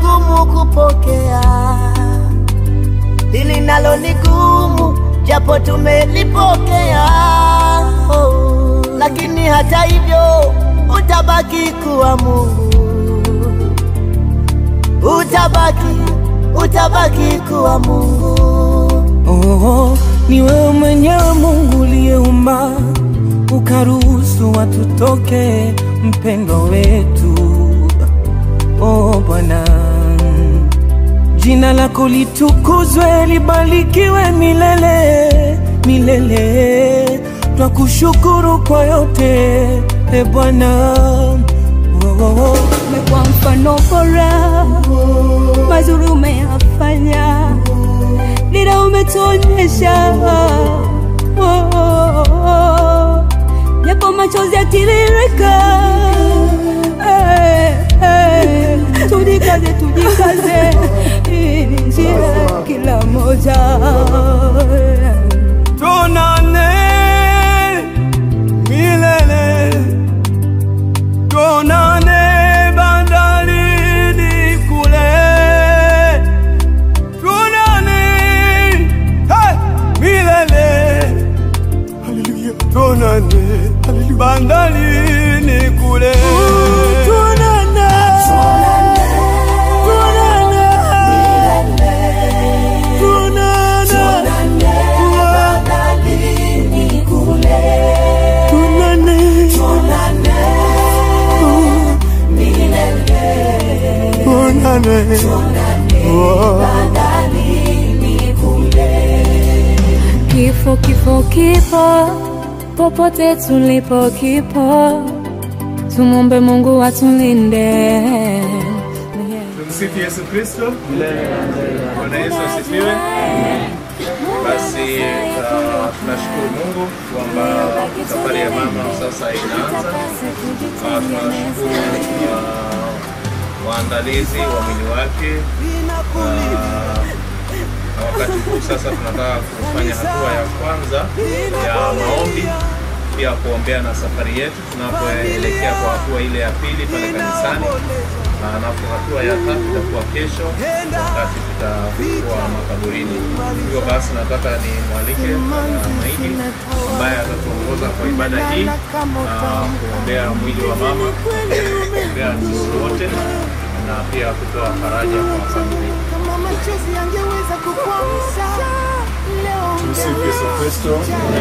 gumu kupokea, hili nalo ni gumu, japo tumelipokea oh. Lakini hata hivyo utabaki kuwa Mungu, utabaki, utabaki kuwa Mungu. Oh, ni wewe mwenyewe Mungu uliyeumba ukaruhusu watu toke, mpendo wetu. Oh Bwana, jina lako litukuzwe, libarikiwe milele milele. Twakushukuru kwa yote e Bwana. Oh, oh, oh. umekuwa mfano bora, mazuri umeyafanya, dira umetuonyesha, Oh, oh, oh. japo machozi yatiririka, Eh, eh. tujikaze, tujikaze, hii ni njia kila moja Tuonane milele, tuonane bandarini kule, tuonane hey, milele, haleluya, tuonane haleluya, bandarini kule, tuonane, tuonane, Kifo, kifo, kipo popote tulipo, kipo. Tumombe Mungu atulinde. Tumsifu Yesu Kristo. Bwana Yesu asifiwe. Basi uh, tunashukuru Mungu kwamba safari ya mama sasa inaanza. Uh, tunashukuru uh, waandalizi wa mwili wake uh, na wakati huu sasa tunataka kufanya hatua ya kwanza ya maombi pia kuombea na safari yetu tunapoelekea kwa hatua ile ya pili pale kanisani, na napo hatua ya tatu itakuwa kesho wakati tutakuwa makaburini. Hivyo basi nataka nimwalike uh, Maidi ambaye atatuongoza kwa ibada hii na kuombea mwili wa mama, kuombea sisi wote na pia kutoa faraja kwa familia. Kama machozi yangeweza kukwamsha leo Tumsifu Yesu Kristo.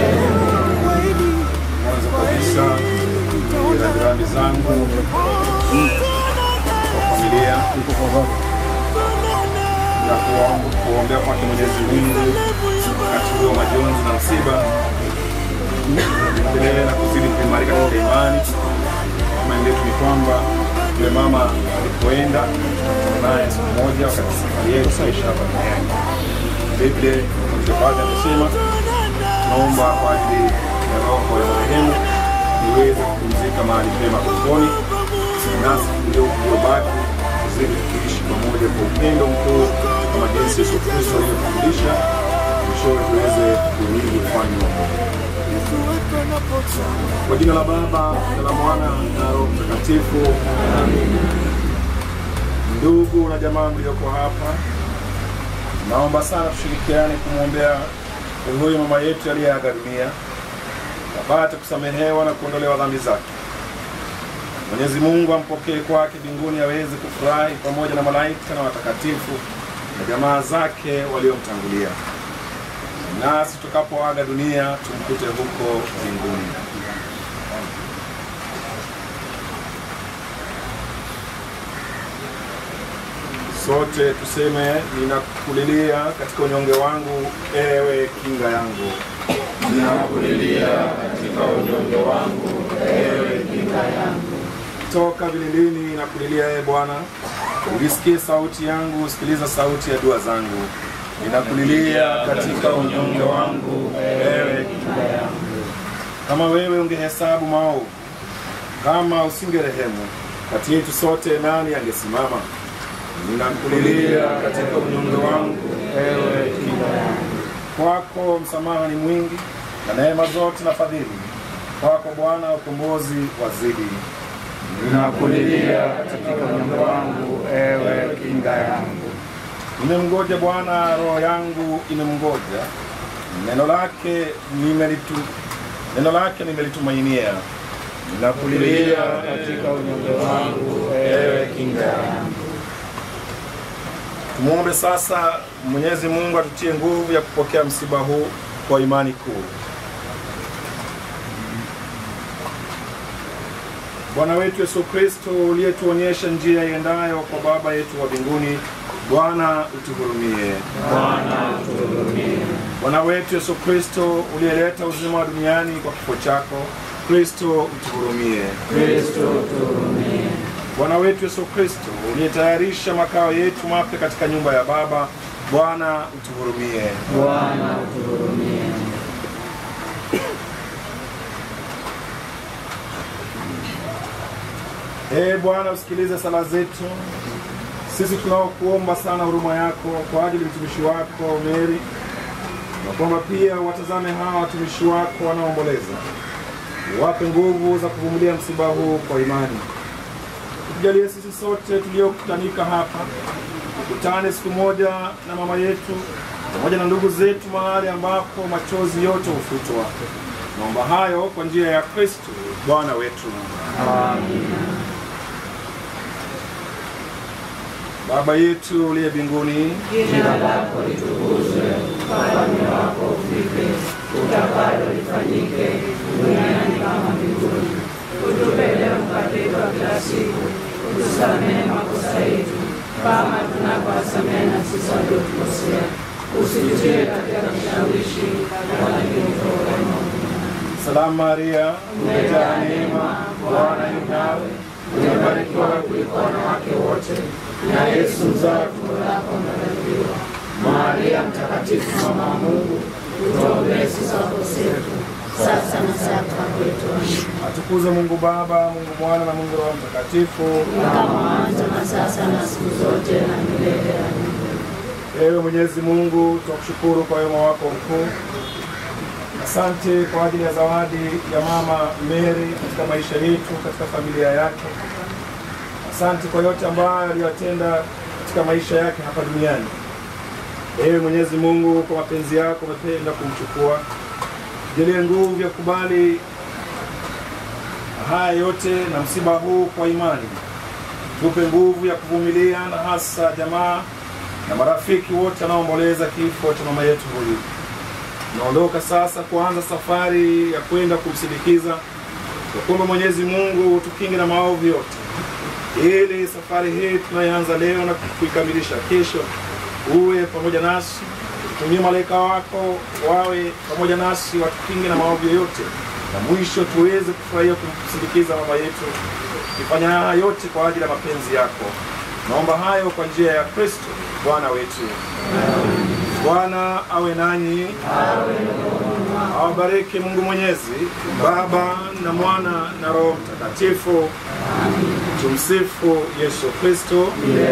Mwanzo kabisa na jirani zangu kwa familia na kuomba- kuombea kwake Mwenyezi Mungu wakati huo wa majonzi na msiba, endelee na kuzidi kuimarika katika imani. Imani yetu ni kwamba yule mama alipoenda tutakutana naye siku moja wakati safari yetu maisha hapa duniani. Biblia baada amesema naomba kwa ajili ya roho ya marehemu niweze kupumzika mahali pema peponi, nasi ndio uliobaki tuzidi kuishi pamoja kwa upendo mkuu kama jinsi Yesu Kristo alivyofundisha, mwishowe tuweze kuimili ufalme wa Mungu. Kwa jina la Baba na la Mwana na Roho Mtakatifu, amen. Ndugu na jamaa mlioko hapa, naomba sana tushirikiane kumwombea huyu mama yetu aliyeaga dunia apate kusamehewa na kuondolewa dhambi zake. Mwenyezi Mungu ampokee kwake mbinguni, aweze kufurahi pamoja na malaika na watakatifu na jamaa zake waliomtangulia, nasi tutakapoaga dunia tumkute huko mbinguni. Sote tuseme, ninakulilia katika unyonge wangu, ewe kinga yangu. toka vilindini na kulilia ee Bwana, ulisikie sauti yangu, sikiliza sauti ya dua zangu. Ninakulilia katika unyonge wangu, ewe kinga yangu. Kama wewe ungehesabu maovu, kama usingerehemu, kati yetu sote nani angesimama? Ninakulilia katika unyonge wangu, ewe kinga yangu. Kwako msamaha ni mwingi na neema zote na fadhili, kwako Bwana ukombozi wazidi Ninakulilia katika unyonge wangu, ewe kinga yangu. Nimemngoja Bwana, roho yangu imemngoja. Neno lake nimelitu, neno lake nimelitumainia. Ninakulilia katika unyonge wangu, ewe kinga yangu. Tumwombe sasa Mwenyezi Mungu atutie nguvu ya kupokea msiba huu kwa imani kuu. Bwana wetu Yesu Kristo, uliyetuonyesha njia iendayo kwa Baba yetu wa mbinguni, Bwana utuhurumie. Bwana utuhurumie. Bwana wetu Yesu Kristo, uliyeleta uzima wa duniani kwa kifo chako, Kristo utuhurumie. Kristo utuhurumie. Bwana wetu Yesu Kristo, uliyetayarisha makao yetu mapya katika nyumba ya Baba, Bwana utuhurumie. Bwana utuhurumie. Ee Bwana, usikilize sala zetu sisi tunaokuomba sana huruma yako kwa ajili ya mtumishi wako Meri, na kwamba pia watazame hawa watumishi wako wanaoomboleza, wape nguvu za kuvumilia msiba huu kwa imani. Tujalie sisi sote tuliokutanika hapa tukutane siku moja na mama yetu pamoja na ndugu zetu mahali ambapo machozi yote hufutwa. Naomba hayo kwa njia ya Kristo Bwana wetu. Baba yetu uliye mbinguni, Jina lako litukuzwe, ufalme wako ufike, utakalo lifanyike duniani kama mbinguni. Utupe leo mkate wetu wa kila siku, utusamehe makosa yetu kama tunavyowasamehe na sisi waliotukosea, usitutie katika kishawishi, lakini utuokoe maovu. salamu Maria, umejaa neema, Bwana yu nawe, Umebarikiwa kuliko wanawake wote, na Yesu mzao wa tumbo lako amebarikiwa. Maria Mtakatifu, mama wa Mungu, utuombee sisi wakosefu, sasa na saa kufa kwetu. Amina. atukuze Mungu Baba, Mungu Mwana na Mungu Roho Mtakatifu. Kama mwanzo na sasa na siku zote na milele. Amina. Ewe Mwenyezi Mungu, tunakushukuru kwa wema wako mkuu. Asante kwa ajili ya zawadi ya mama Mary katika maisha yetu, katika familia yake. Asante kwa yote ambayo aliyotenda katika maisha yake hapa duniani. Ewe Mwenyezi Mungu, kwa mapenzi yako umependa kumchukua. Jalie nguvu ya kubali haya yote na msiba huu kwa imani. Tupe nguvu ya kuvumilia na hasa jamaa na marafiki wote wanaoomboleza kifo cha mama yetu huyu. Tunaondoka sasa kuanza safari ya kwenda kumsindikiza. Tukuombe Mwenyezi Mungu tukinge na maovu yote, ili safari hii tunayoanza leo na kuikamilisha kesho uwe pamoja nasi. Tutumie malaika wako wawe pamoja nasi, watukinge na maovu yoyote, na mwisho tuweze kufurahia kumsindikiza mama yetu, tukifanya haya yote kwa ajili ya mapenzi yako. Naomba hayo kwa njia ya Kristo Bwana wetu. Bwana awe nanyi, awabariki Mungu Mwenyezi, Baba na Mwana na Roho Mtakatifu. Tumsifu Yesu Kristo.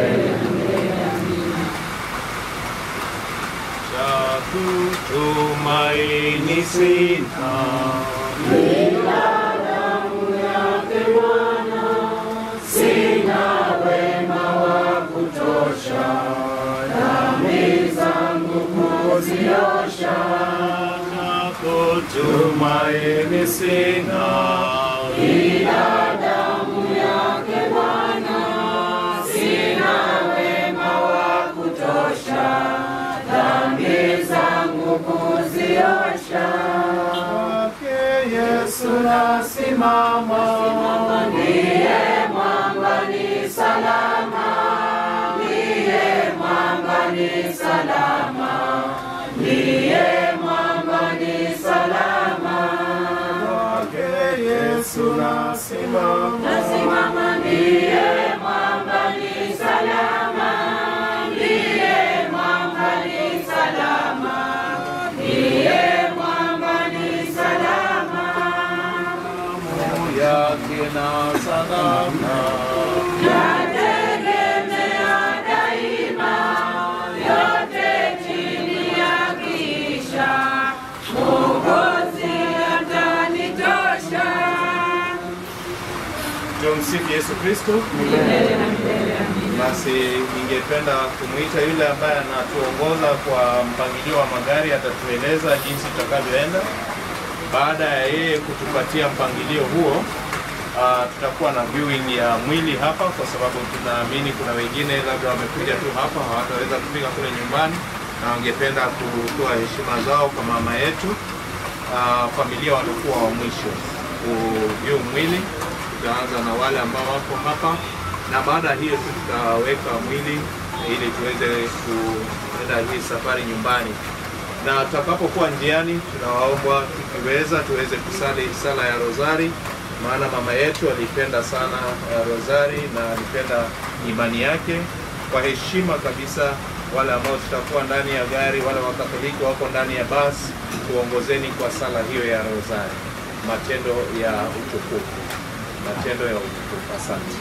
cha kutumaini sina na kutumaini sina kwake Yesu nasimama kwake Yesu nasimama damu yake na salama Tumsifu Yesu Kristo. Basi ningependa kumwita yule ambaye anatuongoza kwa mpangilio wa magari, atatueleza jinsi tutakavyoenda. Baada ya yeye kutupatia mpangilio huo, uh, tutakuwa na viewing ya mwili hapa, kwa sababu tunaamini kuna wengine labda wamekuja tu hapa hawataweza kufika kule nyumbani na wangependa kutoa heshima zao kwa mama yetu. Uh, familia watakuwa wa mwisho kuview mwili. Tutaanza na wale ambao wako hapa, na baada ya hiyo tu tutaweka mwili ili tuweze kuenda hii safari nyumbani na tutakapokuwa njiani, tunawaomba tukiweza tuweze kusali sala ya rozari, maana mama yetu alipenda sana uh, rozari na alipenda imani yake. Kwa heshima kabisa, wale ambao tutakuwa ndani ya gari, wale Wakatoliki wako ndani ya basi, tuongozeni kwa sala hiyo ya rozari, matendo ya utukufu, matendo ya utukufu. Asante.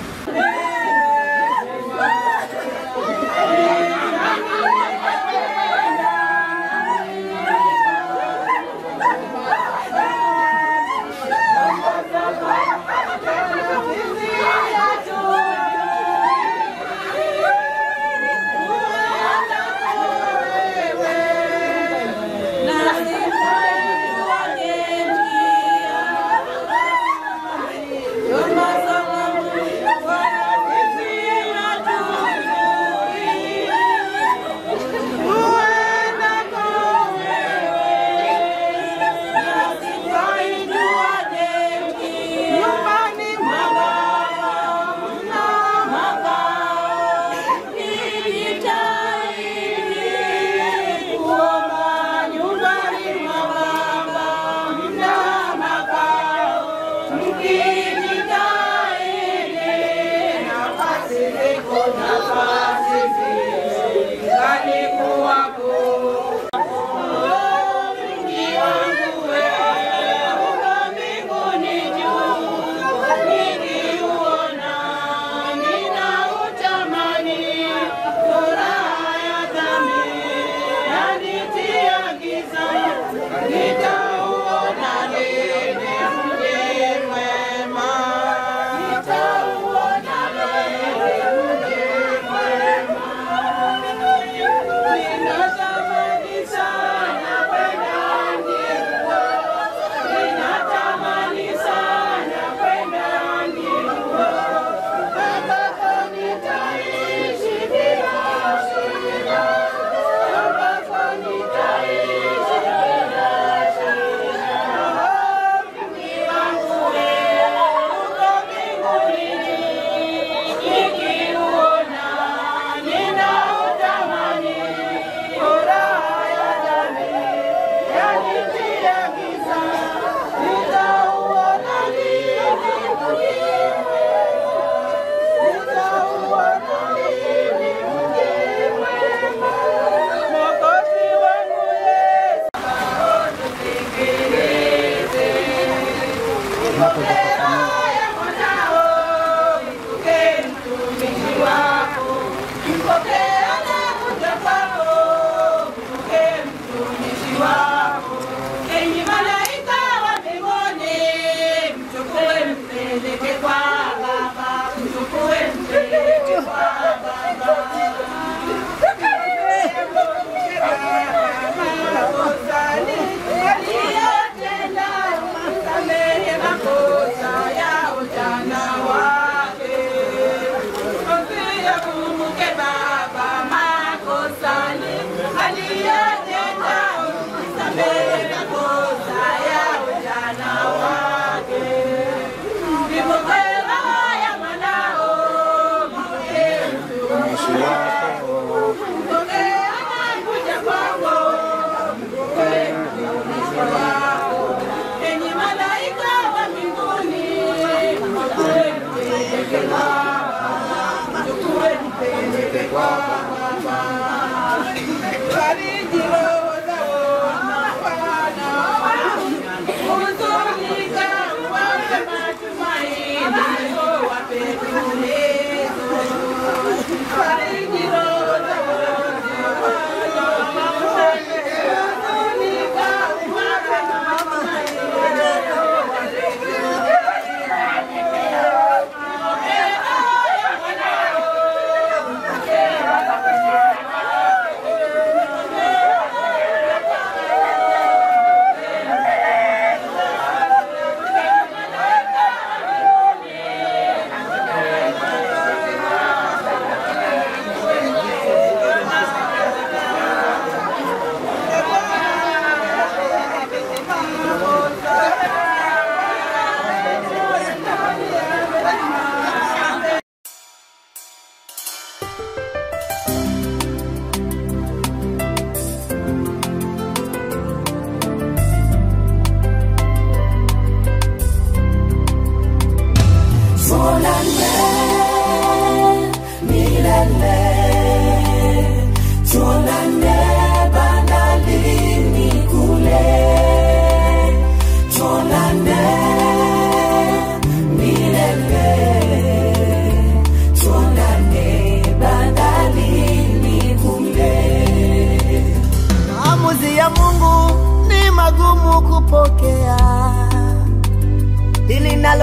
Makosa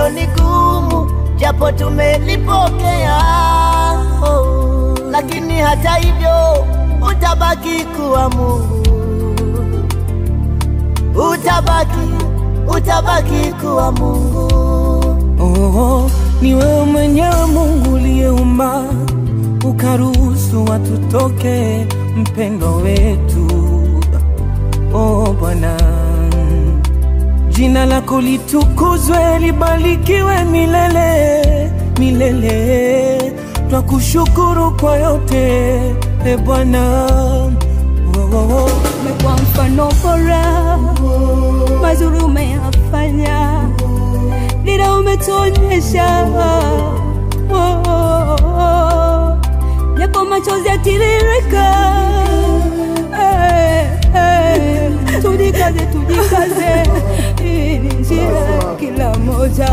bado ni gumu, japo tumelipokea oh, lakini hata hivyo utabaki kuwa Mungu, utabaki, utabaki kuwa Mungu. Oh, ni wewe mwenyewe Mungu uliyeumba ukaruhusu watu toke mpendo wetu. Oh Bwana, jina lako litukuzwe, libarikiwe milele milele. Twakushukuru kwa yote e Bwana. Oh, oh, oh. umekuwa mfano bora, mazuri umeyafanya, dira umetuonyesha, Oh, oh, oh. japo machozi yatiririka, Eh, eh, tujikaze, tujikaze, hii ni njia kila moja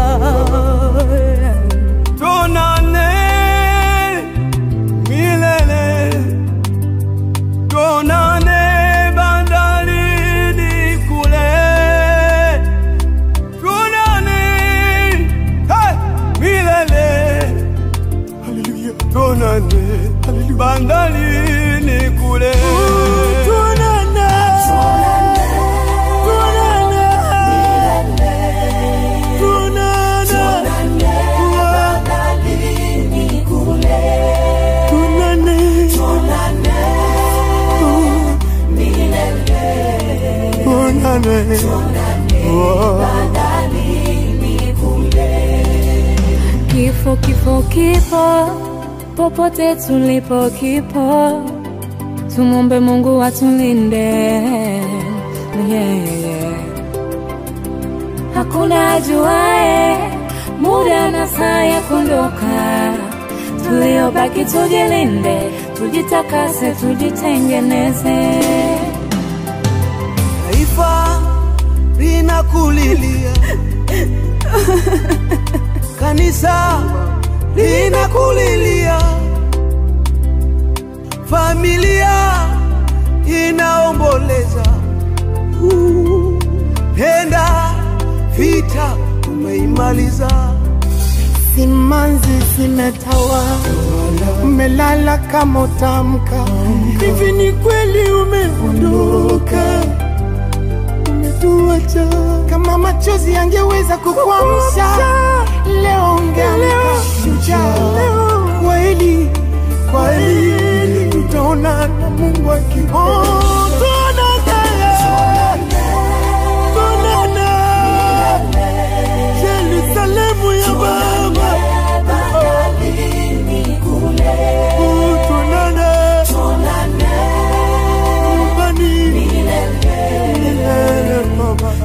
Tuonane milele, tuonane bandarini kule, tuonane hey, milele, haleluya, tuonane haleluya, bandarini kule, tuonane, tuonane, tuonane, tuonane, tuonane, Kifo, kifo, kipo popote tulipo, kipo. Tumombe Mungu atulinde, yeah, yeah. Hakuna ajuae muda na saa ya kuondoka. Tuliobaki tujilinde, tujitakase, tujitengeneze. taifa linakulilia, kanisa linakulilia, familia inaomboleza. Uh, Penda vita umeimaliza, Simanzi zimetawa, umelala kama utamka. Hivi ni kweli umeondoka, umetuacha. Kama machozi yangeweza kukuamsha, leo ungeamka shujaa. Kweli, kweli, tutaona na Mungu akiona. Yerusalemu ya Baba, Oh, tuonane nyumbani milele, Baba. Oh,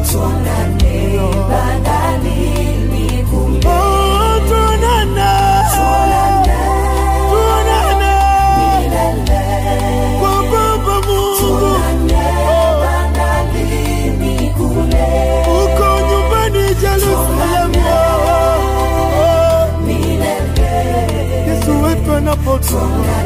tuonane. Tuonane kwa Baba Mungu. Uko nyumbani Yerusalemu. Yesu wetu anapotoka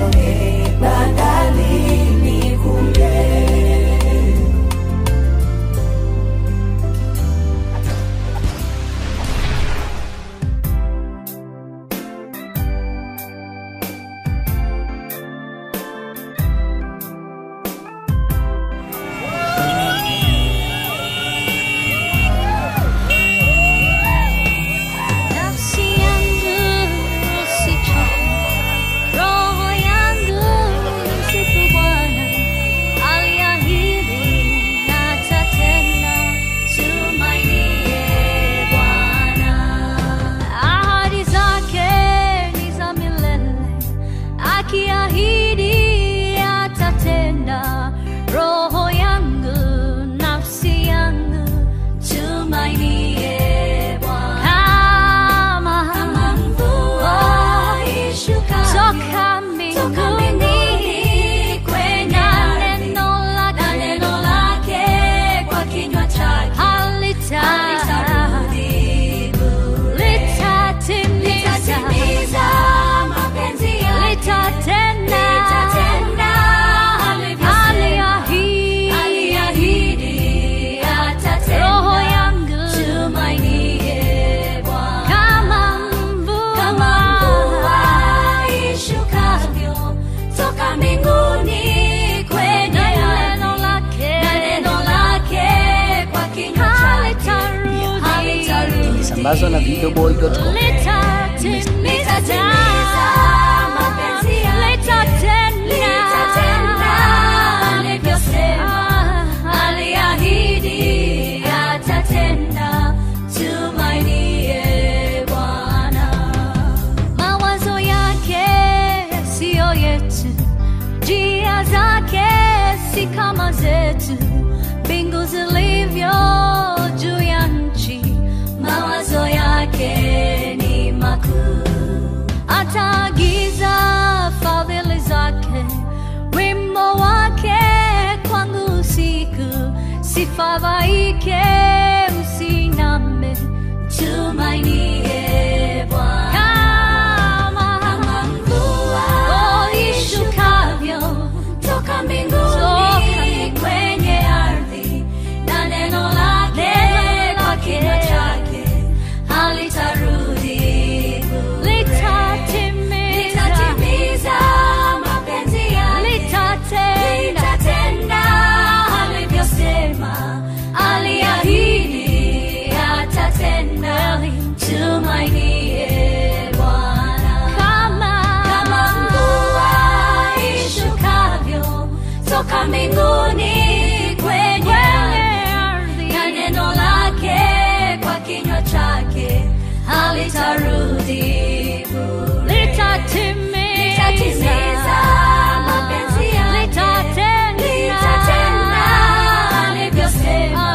Nafsi yangu usichoke, roho Imetambazwa na videoboy.com. Litatimiza mapenzi litatenda alivyosema, aliahidi atatenda. Tumainie Bwana. Mawazo yake siyo yetu, njia zake si kama zetu, mbingu zilivyo juu ya nchi, mawazo yake ni makuu. Ataagiza fadhili zake, wimbo wake kwangu usiku, sifadhaike, usiname, tumainie Bwana. Kama kama mvua ishukavyo toka mbinguni kwenye ardhi, na neno lake kwa kinywa chake halitarudi bure. Litatimiza mapenzi yake, litatenda alivyosema, aliahidi atatenda. Tumainie Bwana. Kama kama mvua ishukavyo toka mbinguni kwenye ardhi, na neno lake kwa kinywa chake halitarudi bure. Litatimiza mapenzi yake, litatenda alivyosema,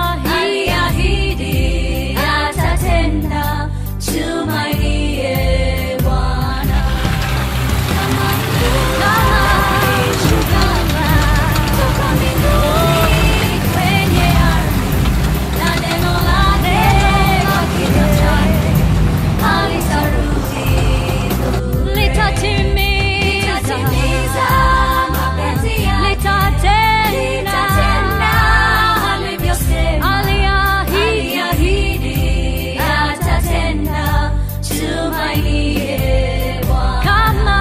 aliahidi atatenda. Tumainie Bwana. Kama mvua ishukavyo toka mbinguni kwenye ardhi, na neno lake kwa kinywa chake halitarudi bure. Litatimiza mapenzi yake, litatenda alivyosema, aliahidi atatenda. Tumainie Bwana. Kama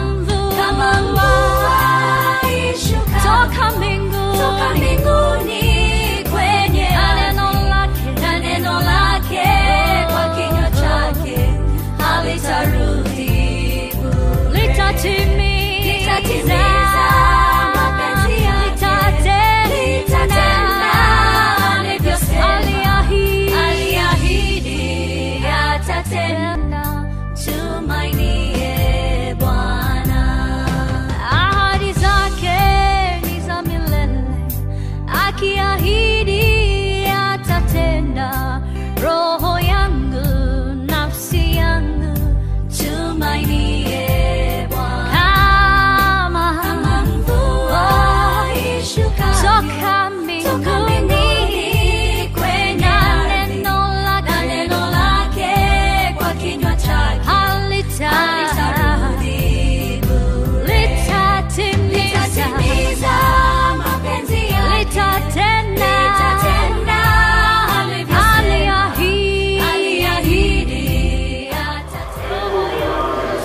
mvua ishukavyo toka mbinguni kwenye ardhi, na neno lake kwa kinywa chake halitarudi bure. Litatimiza mapenzi yake, litatenda alivyosema, aliahidi atatenda. Tumainie Bwana. Ahadi zake ni za milele, akiahidi atatenda. Roho yangu, nafsi yangu, tumainie Bwana. Kama kama mvua ishukavyo toka mbinguni kwenye ardhi, na neno lake kwa kinywa chake halitarudi bure. Litatimiza mapenzi yake, litatenda alivyosema, aliahidi atatenda.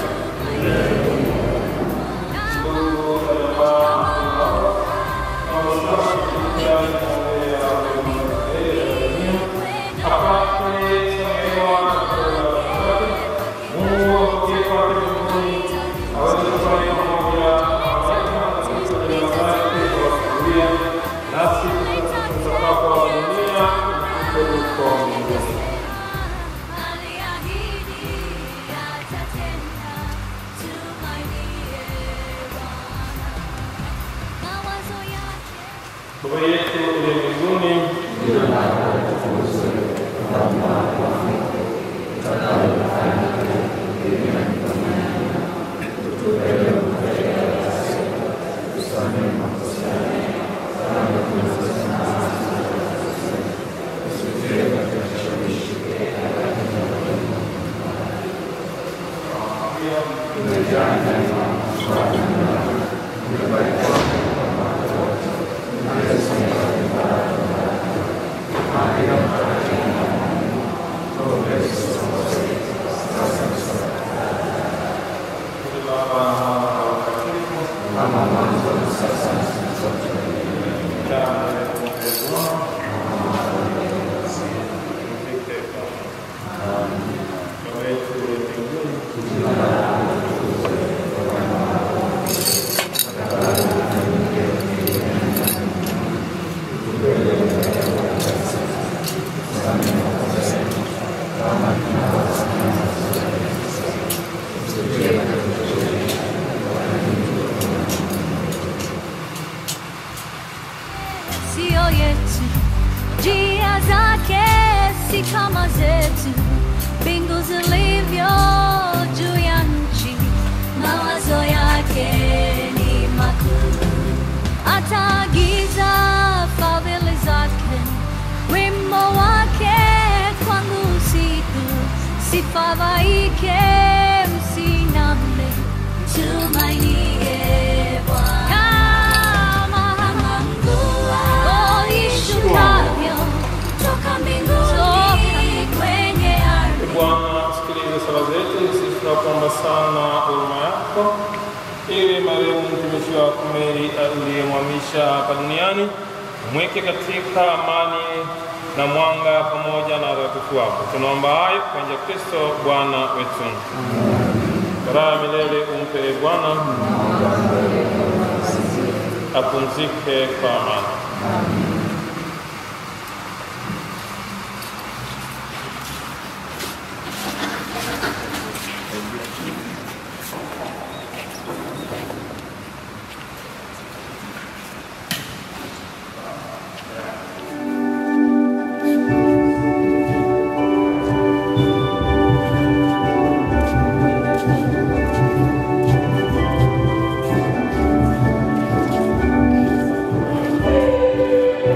Baba yetu uliye mbinguni, si kama zetu, mbingu zilivyo juu ya nchi, mawazo yake ni makuu. Ataagiza fadhili zake, wimbo wake kwangu usiku, sifadhaike, msiname, tumainie Bwana. Kama mvua ishukavyo toka mbinguni kwenye ardhi. Bwana, sikiliza sala zetu, sisi tunakuomba sana huruma yako, ili marehemu mtumishi wako Meri aliyemhamisha hapa duniani mweke katika amani na mwanga pamoja na watakatifu wako. Tunaomba hayo kwa njia ya Kristo Bwana wetu. Raha ya milele umpe e Bwana, apumzike kwa amani. Thank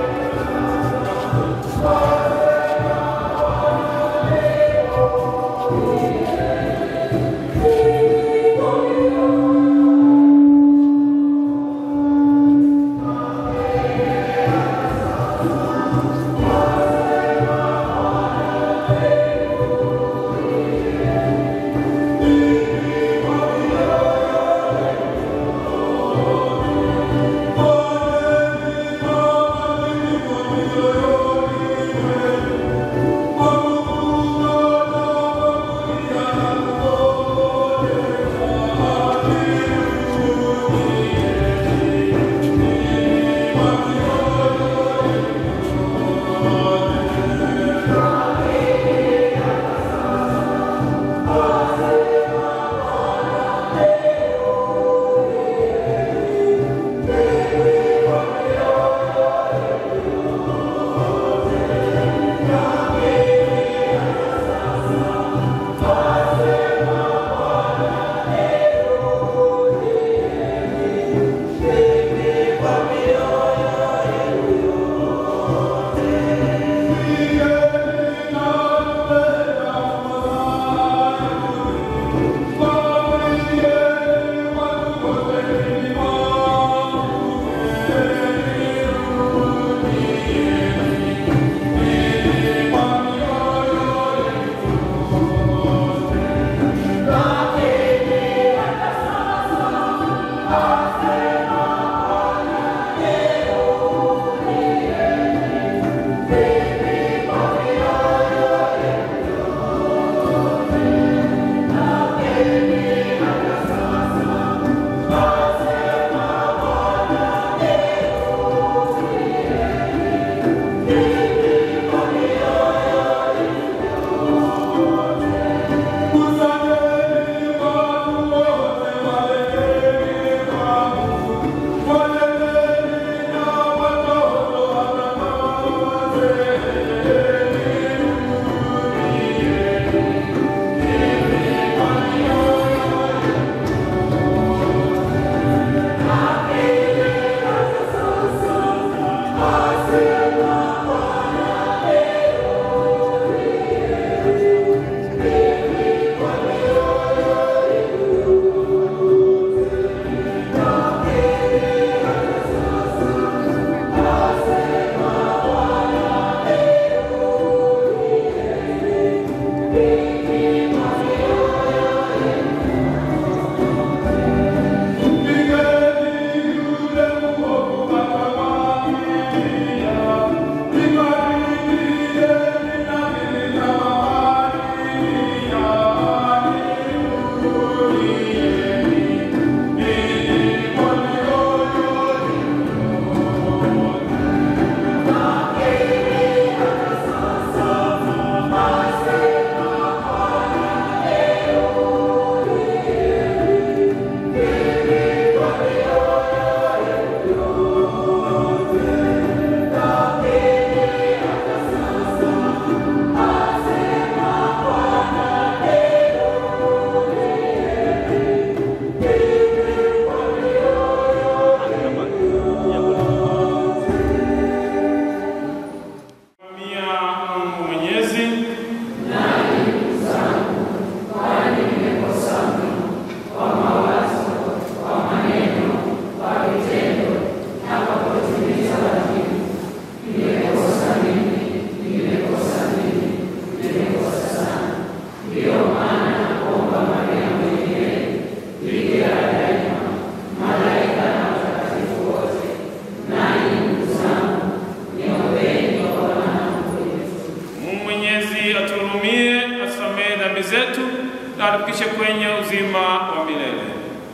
Mwenyezi atuhurumie, atusamehe dhambi zetu na atufikishe kwenye uzima wa milele.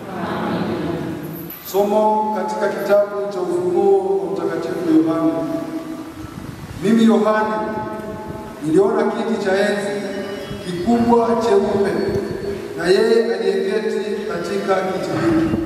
Somo katika kitabu cha Ufunuo wa Mtakatifu Yohane. Mimi Yohane niliona kiti cha enzi kikubwa cheupe na yeye aliyeketi katika kiti hiki.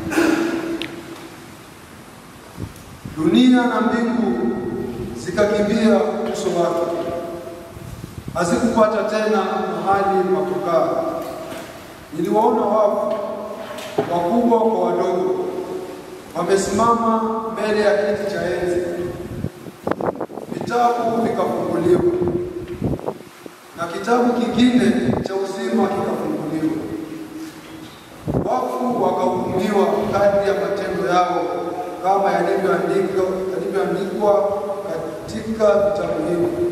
Dunia na mbingu zikakimbia uso wake, hazikupata tena mahali pa kukaa. Niliwaona wafu wakubwa kwa wadogo wamesimama mbele ya kiti cha enzi. Vitabu vikafunguliwa na kitabu kingine cha uzima kikafunguliwa. Wafu wakahukumiwa kadri ya matendo yao kama yalivyoandikwa yalivyoandikwa katika vitabu hivyo.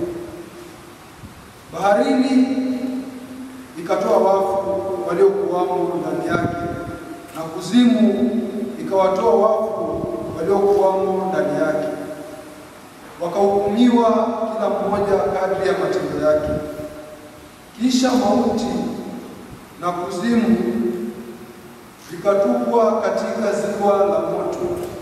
Baharini ikatoa wafu waliokuwamo ndani yake, na kuzimu ikawatoa wafu waliokuwamo ndani yake. Wakahukumiwa kila mmoja kadri ya matendo yake. Kisha mauti na kuzimu vikatupwa katika ziwa la moto.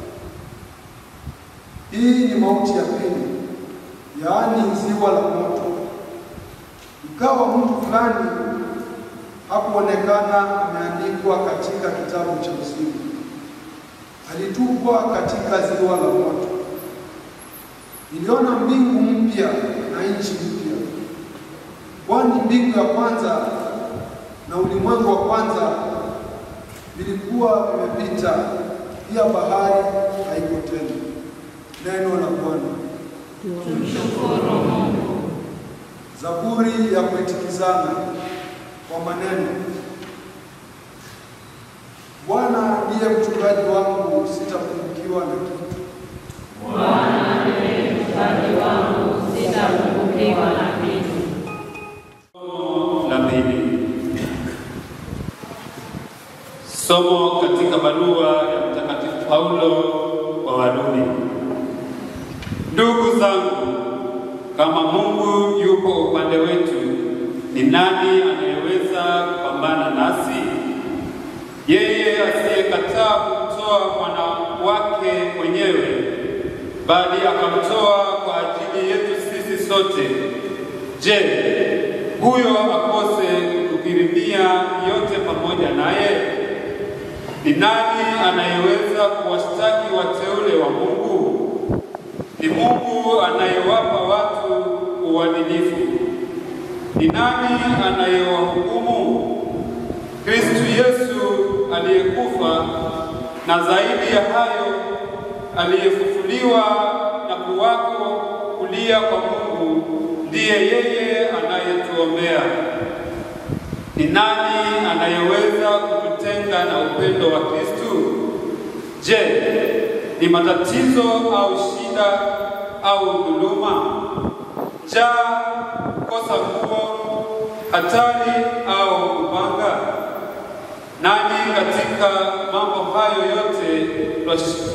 Hii ni mauti ya pili, yaani ziwa la moto. Ikawa mtu fulani hakuonekana ameandikwa katika kitabu cha uzima, alitupwa katika ziwa la moto. Niliona mbingu mpya na nchi mpya, kwani mbingu ya kwanza na ulimwengu wa kwanza vilikuwa vimepita, pia bahari haiko tena. Neno la Bwana. Tumshukuru Mungu. Zaburi ya kuitikizana kwa maneno. Bwana ndiye mchungaji wangu, sitapungukiwa na kitu. Bwana ndiye mchungaji wangu, sitapungukiwa na kitu. la pili. Somo katika barua ya Mtakatifu Paulo kwa Warumi. Ndugu zangu, kama Mungu yupo upande wetu, ni nani anayeweza kupambana nasi? Yeye asiyekataa kumtoa mwana wake mwenyewe, bali akamtoa kwa ajili yetu sisi sote. Je, huyo akose kukirimia yote pamoja naye? Ni nani anayeweza kuwashtaki wateule wa Mungu? Ni Mungu anayewapa watu uadilifu. Ni nani anayewahukumu? Kristu Yesu aliyekufa na zaidi ya hayo aliyefufuliwa na kuwako kulia kwa Mungu ndiye yeye anayetuombea. Ni nani anayeweza kututenga na upendo wa Kristu? Je, ni matatizo au shida au dhuluma, njaa, kosa nguo, hatari au upanga? Nani katika mambo hayo yote twash-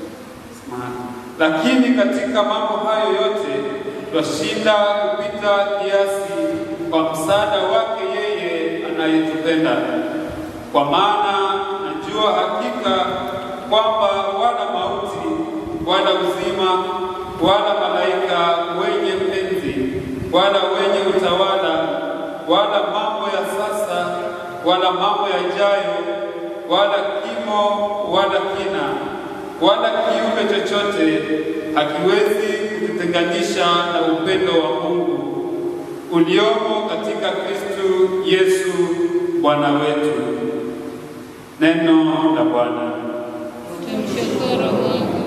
lakini katika mambo hayo yote twashinda kupita kiasi kwa msaada wake yeye anayetupenda. Kwa maana najua hakika kwamba wala mauti wala uzima wala malaika wenye penzi wala wenye utawala wala mambo ya sasa wala mambo yajayo wala kimo wala kina wala kiumbe chochote hakiwezi kututenganisha na upendo wa Mungu uliomo katika Kristu Yesu Bwana wetu. Neno la Bwana. Tumshukuru Mungu.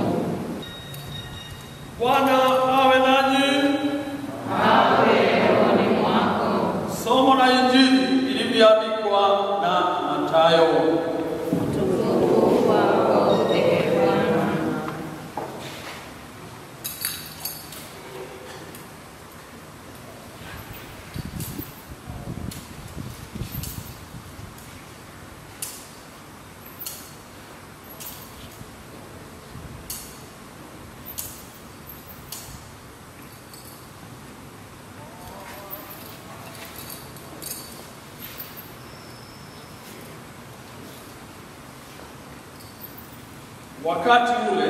Bwana awe nanyi. Awe rohoni mwako. Somo la Injili ilivyoandikwa na Mathayo. Utukufu kwako ee Bwana. Wakati ule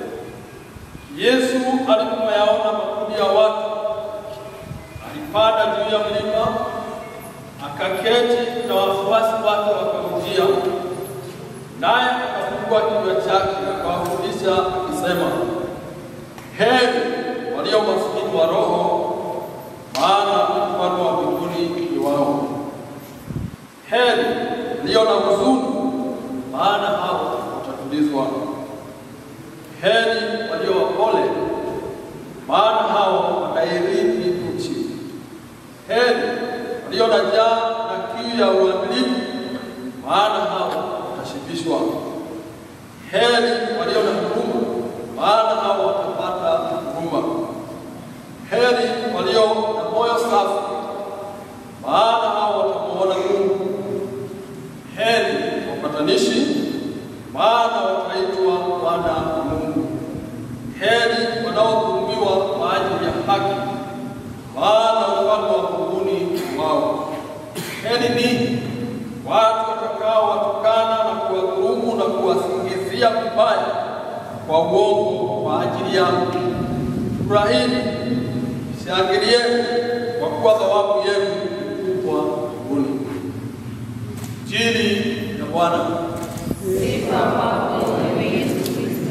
Yesu alipoyaona makundi ya watu, alipanda juu ya mlima, akaketi na wafuasi wake wakamjia, naye akafungua kinywa chake akawafundisha akisema, heri walio maskini wa roho, maana ufalme wa mbinguni ni wao. Heri walio na huzuni, maana hao watatulizwa. Heri walio wapole, maana hao watairithi nchi. Heri walio na njaa na kiu ya uadilifu, maana hao watashibishwa. Heri walio na huruma, maana hao watapata huruma. Heri walio na moyo safi, maana hao watamuona Mungu. Heri wapatanishi, maana wataitwa wana wa Mungu. Heri wanaodhulumiwa kwa ajili ya haki, maana ufalme wa mbinguni ni wao. Heri ninyi watu watakaowatukana na kuwadhulumu na kuwasingizia vibaya kwa uongo kwa ajili yangu. Furahini, shangilieni, kwa kuwa thawabu yenu ni kubwa mbinguni. Injili ya Bwana. Sifa kwako ewe Yesu Kristo.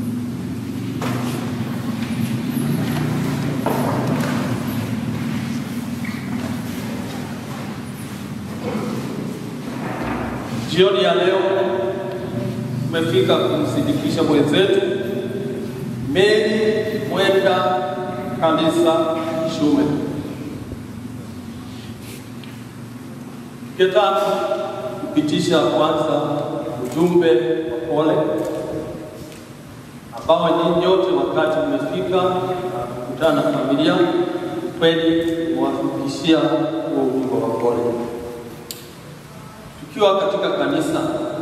Jioni ya leo tumefika kumsindikisha mwenzetu Mary Mwenda Kanisa Shume. Ningetaka kupitisha kwanza ujumbe wa pole ambao nyinyi nyote wakati mmefika na kukutana na familia, kweli mwafikishia huo ujumbe wa pole tukiwa katika kanisa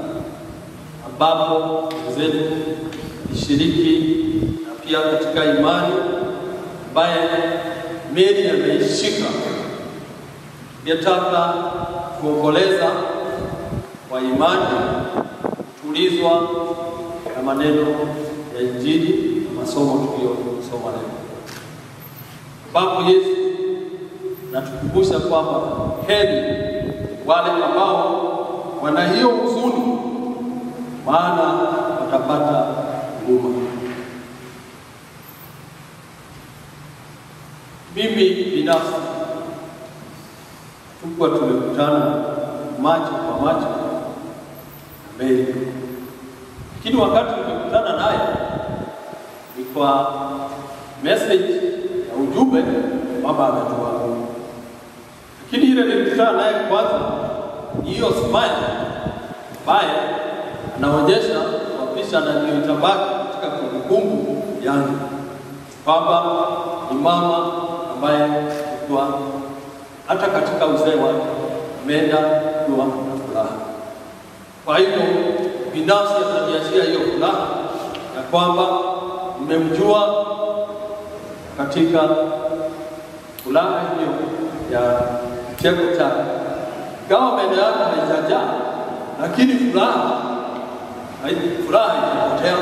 ambapo wenzetu ishiriki na pia katika imani ambaye Mary ameishika, ningetaka kuomboleza kwa imani, kutulizwa na maneno ya Injili na masomo tuliyosoma leo, ambapo Yesu natukumbusha kwamba heri wale ambao wana hiyo huzuni, maana watapata huruma. Mimi binafsi tukuwa tumekutana macho kwa macho na Mary, lakini wakati tumekutana naye ni kwa message ya ujumbe baba ametoa lakini ile nilikutana naye kwanza ni hiyo smile ambaye anaonyesha kwa picha na ndio itabaki katika kumbukumbu yangu kwamba ni mama ambaye alikuwa hata katika uzee wake ameenda kuwa na furaha. Kwa hivyo binafsi ataniachia hiyo furaha ya kwamba nimemjua katika furaha hiyo ya kicheko chake, kama meno yake haijajaa, lakini furaha hai- furaha haijapotea.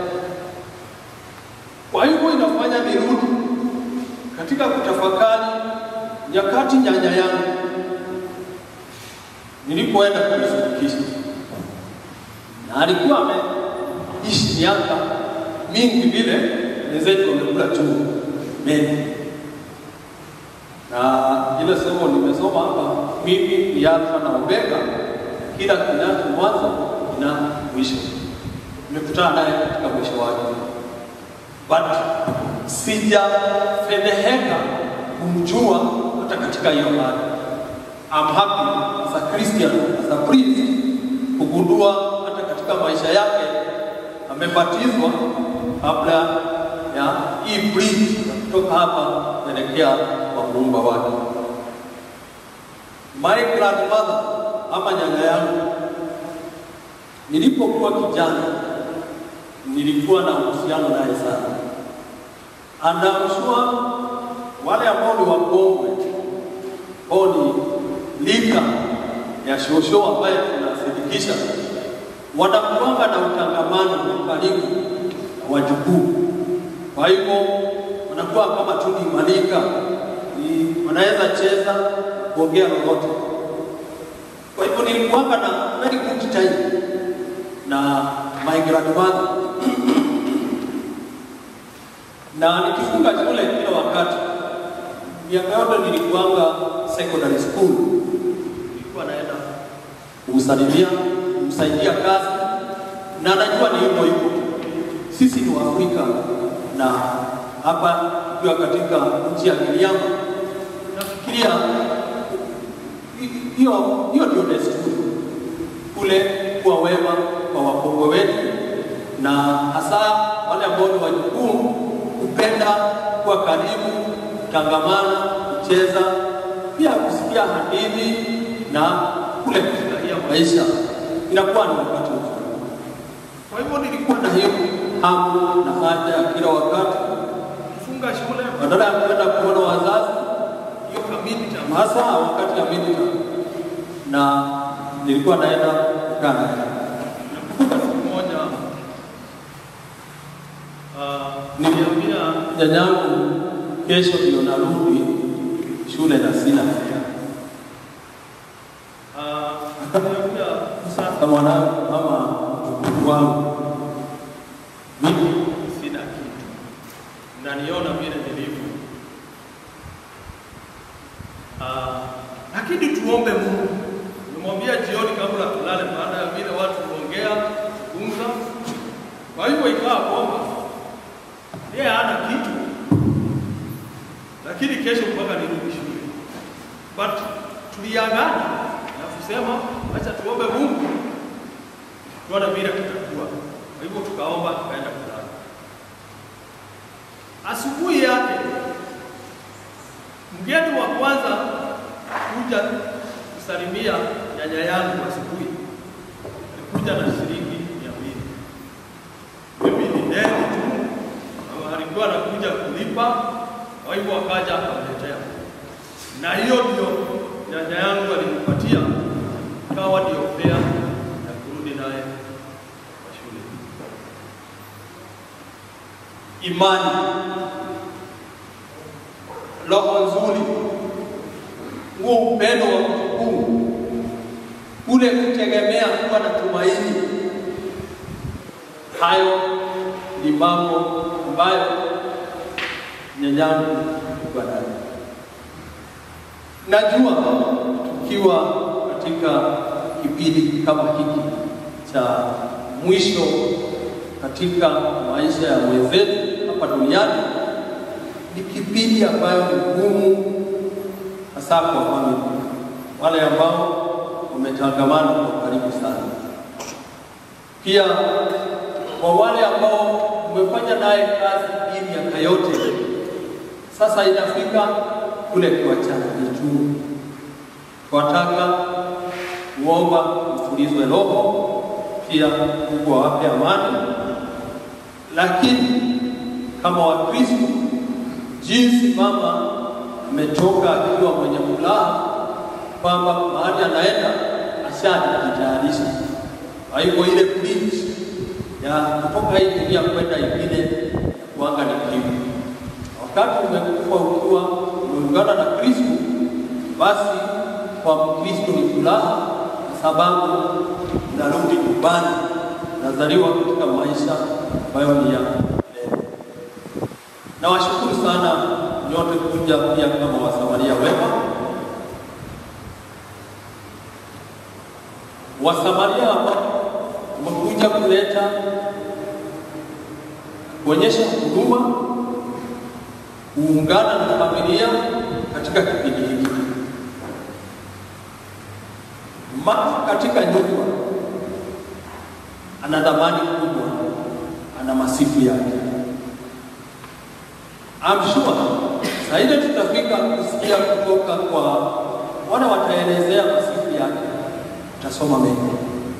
Kwa hivyo inafanya nirudi katika kutafakari nyakati nyanya yangu nilipoenda kumshirikisha, na alikuwa ameishi miaka mingi vile wenzetu wamekula chungu mengi na ile somo nimesoma hapa, mimi ni Alfa na Omega, kila kinacho mwanzo kina mwisho. Nimekutana naye katika mwisho wake, but sijafedheheka kumjua hata katika hiyo hali. I'm happy as a Christian, as a priest, kugundua hata katika maisha yake amebatizwa kabla ya hii bridge ya kutoka hapa kuelekea kwa muumba wake. My grandmother ama nyanya yangu, nilipokuwa kijana nilikuwa na uhusiano naye sana, and I'm sure wale ambao ni wakongwe ambao ni lika ya shosho ambaye tunasidikisha wanakuanga na utangamano wa karibu na wajukuu. Kwa hivyo wanakuwa kama tu ni malika, ni- wanaweza cheza, kuongea lolote. Kwa hivyo nilikuwanga na very good time na my grandmother na nikifunga shule kila wakati. Miaka yote nilikuwanga secondary school, nilikuwa naenda kumsalimia, kumsaidia kazi, na najua ni hivyo hivyo. Sisi ni Waafrika na hapa tukiwa katika nchi ya Giriama, nafikiria hi- hiyo hiyo ndio desturi kule kuwa wema kwa wakongwe wetu, na hasa wale ambao ni wajukuu kupenda kuwa karibu, kutangamana, kucheza, pia kusikia hadithi na kule kufurahia maisha, inakuwa ni wakati mzuri. Kwa hivyo nilikuwa na hiyo hamu na haja ya kila wakati kufunga shule, badala ya kwenda kuona wazazi, hiyo kamili tam, hasa wakati ya midterm, na nilikuwa naenda kukaa naye. Nakumbuka siku moja ah, niliambia nyanyangu kesho ndio narudi shule na sina fare. Ah, akaniambia sasa mwanangu, mama mjukuu wangu, mimi sina kitu, naniona vile nilivyo. Ah, lakini tuombe Mungu. Nimwambia jioni kabla tulale, baada ya vile watu kuongea kuzungumza. Kwa hivyo ikawa kwamba yeye hana kitu, lakini kesho mpaka nirudi shule, but tuliagana na kusema acha tuombe Mungu tuone vile kutakuwa. Kwa hivyo tukaomba, tukaenda kulala. Asubuhi yake mgeni wa kwanza kuja kusalimia nyanya yangu asubuhi alikuja na shilingi mia mbili. Mimi ni deni tu, na alikuwa anakuja kulipa, kwa hivyo akaja akamletea, na hiyo ndio nyanya yangu alinipatia, ikawa ndio fare ya kurudi naye kwa shule. Imani, roho nzuri, huo upendo wa kutukufu, kule kutegemea kuwa na tumaini, hayo ni mambo ambayo nyanyangu alikuwa nayo. Najua tukiwa katika kipindi kama hiki cha mwisho katika maisha ya wenzetu hapa duniani, ni kipindi ambayo ni ngumu, hasa kwa familia, wale ambao wametangamana kwa karibu sana. Pia kwa wale ambao umefanya naye kazi hii miaka yote, sasa inafika kule kuachana vitu. Twataka kuomba mtulizwe roho, pia Mungu awape amani, lakini kama Wakristo, jinsi mama ametoka akiwa mwenye furaha kwamba mahali anaenda ashajitayarisha. Kwa hivyo ile bridge ya kutoka hii dunia kwenda ingine wanga ni kivu. Wakati umekufa ukiwa umeungana na Kristo, basi kwa Mkristo ni furaha, kwa sababu unarudi nyumbani, unazaliwa katika maisha ambayo ni ya milele. Nawashukuru sana nyote kuja pia kama Wasamaria wema. Wasamaria ambao wamekuja kuleta kuonyesha huduma, kuungana na familia katika kipindi hiki. Mama katika nyumba ana dhamani kubwa, ana masifu yake. I'm sure saa ile tutafika kusikia kutoka kwa wale wataelezea masifu yake, tutasoma mengi.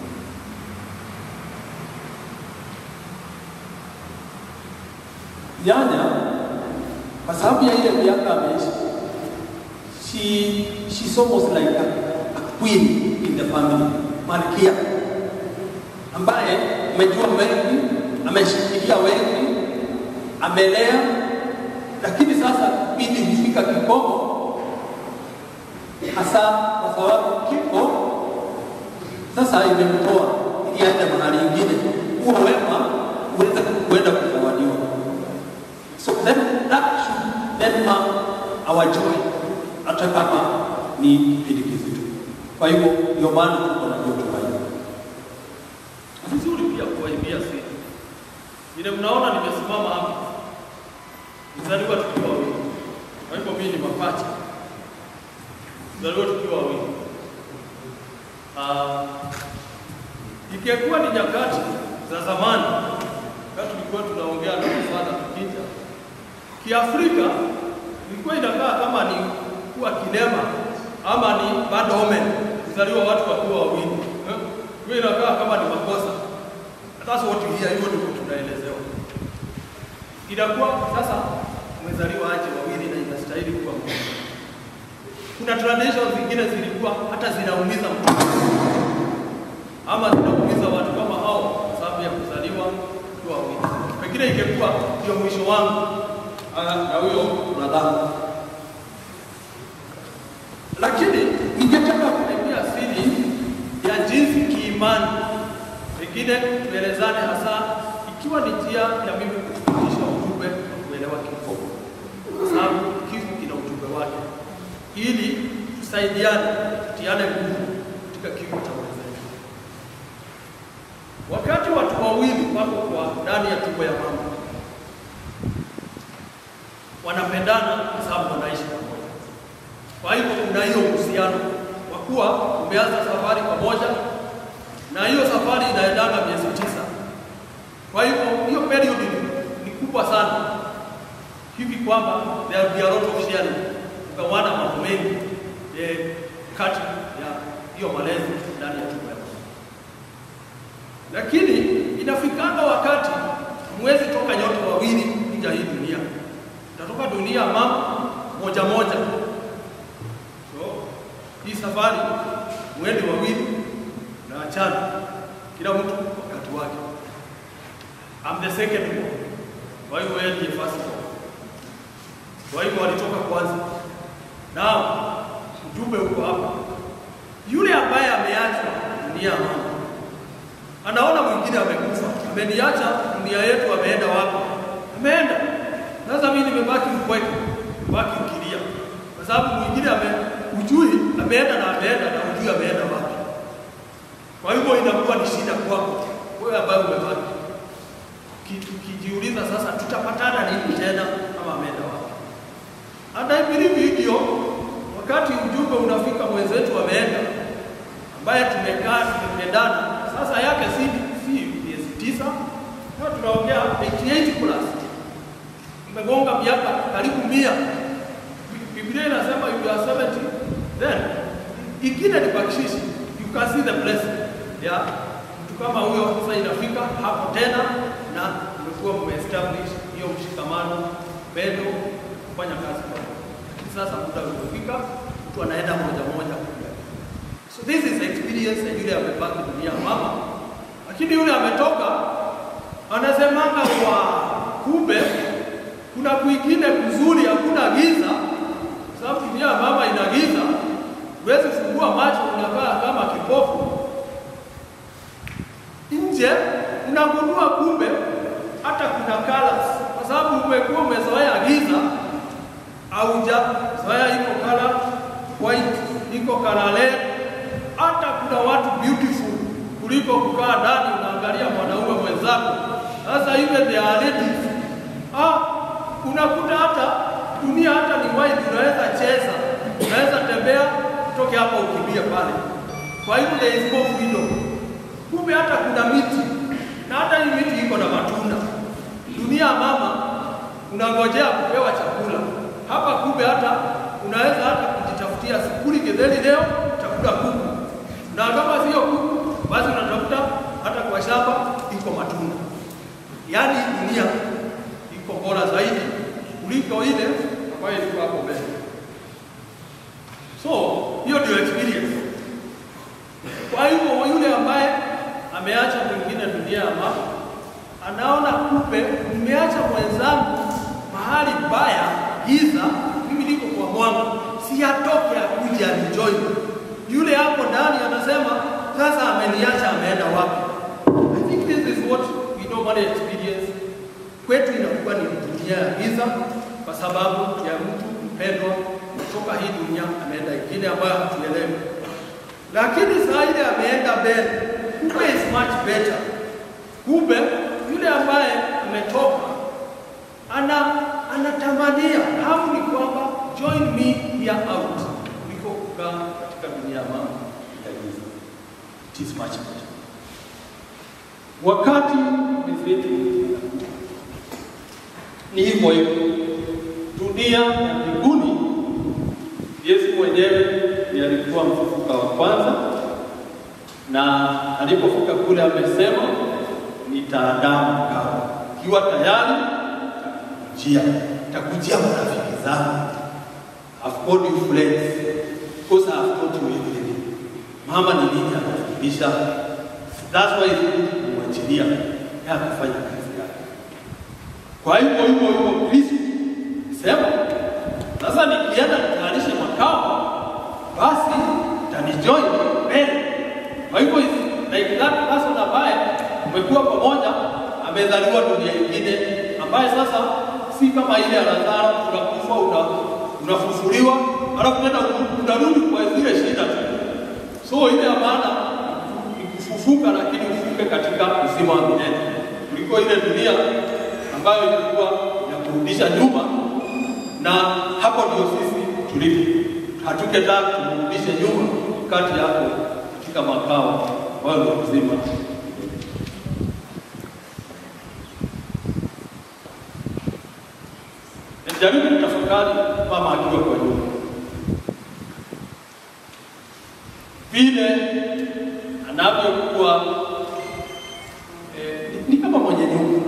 Nyanya kwa sababu ya ile miaka ameishi, she she's almost like a, a queen in the family, malkia. ambaye amejua wengi, ameshikilia wengi, amelea, lakini sasa kipindi hufika kikomo, hasa kwa sababu kifo sasa imemtoa ili aende mahali ingine, huo wema uweze kuenda kuzawadiwa. So then that should then mark our joy, hata kama ni kipindi kizito. Kwa hivyo ndio maana tuko na hiyo tumaini. vizuri pia kuwaimbia siri. Vile mnaona nimesimama hapa, nizaliwa tukiwa wawili, kwa hivyo mimi ni mapacha, nizaliwa tukiwa wawili. Ah, Ikikuwa ni nyakati za zamani, wakati tulikuwa tunaongea na mfadha tukija, Kiafrika ilikuwa inakaa kama ni kuwa kilema ama ni bad omen kuzaliwa watu wakiwa wawili. Eh, Hiyo inakaa kama ni makosa. That's what we hear, hivyo ndivyo tunaelezewa. Inakuwa sasa umezaliwa aje wawili na inastahili kuwa mmoja. Kuna traditions zingine zilikuwa hata zinaumiza mtu ama zinaumiza watu kama hao kwa sababu ya kuzaliwa kwa wawili. Pengine ingekuwa ndio mwisho wangu ah, na huyo brother. Lakini ningetaka kuambia siri ya jinsi kiimani, pengine tuelezane hasa ikiwa ni njia ya mimi kufikisha ujumbe wa kuelewa kifo, kwa sababu kifo kina ujumbe wake, ili tusaidiane, tutiane nguvu katika kifo cha wenzetu. Wakati watu wawili wako kwa ndani ya tumbo ya mama, wanapendana kwa sababu wanaishi pamoja. Kwa hivyo kuna hiyo uhusiano kwa kuwa umeanza safari pamoja, na hiyo safari inaendanga miezi tisa. Kwa hivyo hiyo period ni, ni kubwa sana hivi kwamba there will be a lot of sharing, ukawana mambo mengi eh, kati ya hiyo malezi ndani ya tumbo ya mama. Lakini inafikanga wakati mwezi toka nyote wawili kuja hii dunia, utatoka dunia ya mama moja moja So, hii safari mwende wawili na achana, kila mtu wakati wake. I'm the second one. Kwa hivyo yeye ndiye first one. Kwa hivyo walitoka kwanza. Nao ujumbe uko hapa. Yule ambaye ameachwa dunia ya mama anaona mwingine amekufa, ameniacha dunia yetu, ameenda wapi? Ameenda. Sasa mimi nimebaki mpweke, baki ukilia kwa sababu mwingine ame ujui ameenda na ameenda na ujui ameenda wapi. Kwa hivyo inakuwa ni shida kwako wewe ambaye umebaki, Ki- ukijiuliza sasa, tutapatana lini tena ama ameenda wapi? Hata hivi hivyo, wakati ujumbe unafika mwenzetu ameenda, ambaye tumekaa tumependana, sasa yake si si miezi tisa, na tunaongea 88 plus, umegonga miaka karibu mia Biblia inasema you are 70 then ingine ni bakshishi you can see the blessing ya mtu kama huyo sasa inafika hapo tena na umekuwa mmeestablish hiyo mshikamano pendo kufanya kazi pamoja lakini sasa muda umefika mtu anaenda moja moja kuja so this is experience ya yule amebaki dunia ya mama lakini yule ametoka anasemanga kwa kumbe kuna kwingine kuzuri hakuna giza sababu dunia ya mama ina giza, huwezi fungua macho, unakaa kama kipofu. Nje unagundua kumbe hata kuna colors, kwa sababu umekuwa umezoea giza, haujazoea iko color white, iko color red. Hata kuna watu beautiful kuliko kukaa ndani unaangalia mwanaume mwenzako. Sasa even they are ladies. Ah, unakuta hata dunia hata ni wide, unaweza cheza, unaweza tembea, utoke hapa ukimbie pale. Kwa hivyo there is no freedom. Kumbe hata kuna miti na hata hii miti iko na matunda. Dunia ya mama unangojea kupewa chakula. Hapa kumbe hata unaweza hata kujitafutia sikuli getheri leo chakula kuku, na kama sio kuku, basi unatafuta hata kwa shamba iko matunda. Yaani dunia iko bora zaidi kuliko ile ambayo ilikuwa hapo mbele. So hiyo ndio experience. Kwa hivyo yule ambaye ameacha mwingine dunia ya mama, anaona kumbe mmeacha mwenzangu mahali mbaya giza, mimi niko kwa mwanga, si atoke akuje anijoin. Yule hapo ndani anasema sasa ameniacha, ameenda wapi? I think this is what we normally experience. Kwetu inakuwa ni dunia ya giza kwa sababu ya mtu mpendwa kutoka hii dunia ameenda ingine ambayo hatuelewi, lakini saa ile ameenda mbele, kumbe is much better. Kumbe yule ambaye ametoka ana anatamania hamu ni kwamba join me here out, kuliko kukaa katika dunia ya mama ya giza. It is much better. Wakati mizetu ni hivyo hivyo, dunia ya mbinguni, Yesu mwenyewe ndiye alikuwa mfufuka wa kwanza, na alipofika kule amesema nitaandaa makao, ikiwa tayari takujia, takujia marafiki zangu. I've called you friends because I have taught you everything. Mama ni nini anafundisha? That's why it's good kumwachilia ya kufanya kazi yake. Kwa hivyo hivyo hivyo Kristo sema sasa, nikienda nitayarishe makao, basi tanijoin mbele. Kwa hivyo it's like that person ambaye umekuwa pamoja, amezaliwa dunia nyingine, ambaye sasa si kama ile ya Lazaro, unakufa una, unafufuliwa, alafu tena unarudi kwa zile shida tu. So ile ya maana ni kufufuka, lakini ufuke katika uzima wa milele kuliko ile dunia ambayo ilikuwa inakurudisha nyuma, na hapo ndio sisi tulipo. Hatuketaka tumrudishe nyuma kati yako katika makao ambayo ni uzima. Nijaribu kutafakari mama akiwa kwa nyumba vile anavyokuwa eh, ni, ni kama mwenye nyumba.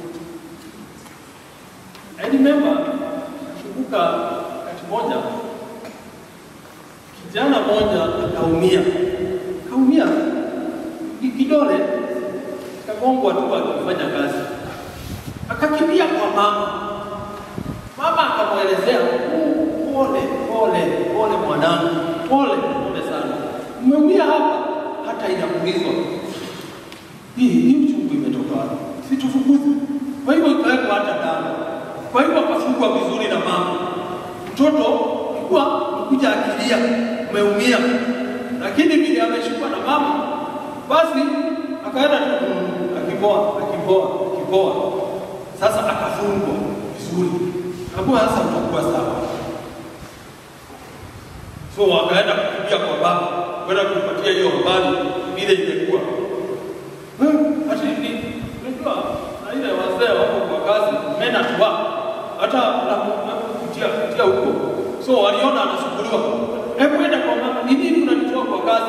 I remember nakumbuka wakati moja kijana moja akaumia, kaumia ki- kidole kagongwa tu akifanya kazi, akakimbia kwa mama. Mama akamwelezea "Oh, pole pole pole mwanangu, pole pole sana, umeumia hapa, hata inakulizwa hii hii uchungu imetoka wapi? Si tufukuze. Kwa hivyo ikawekwa hata damu. Kwa hivyo akafungwa vizuri na mama. Mtoto alikuwa kuja akilia, umeumia, lakini vile ameshikwa na mama, basi akaenda tu mm, akipoa akipoa akipoa. Sasa akafungwa vizuri, akakuwa sasa utakuwa sawa. So wakaenda kukimbia kwa baba, kwenda kumpatia hiyo habari vile imekuwa. Hmm, Ati ni unajua na ile wazee wako kwa kazi mena tuwa hata na na kutia kutia huko. So waliona anasumbuliwa. Hebu enda kwa mama, ni nini unanitoa kwa kazi?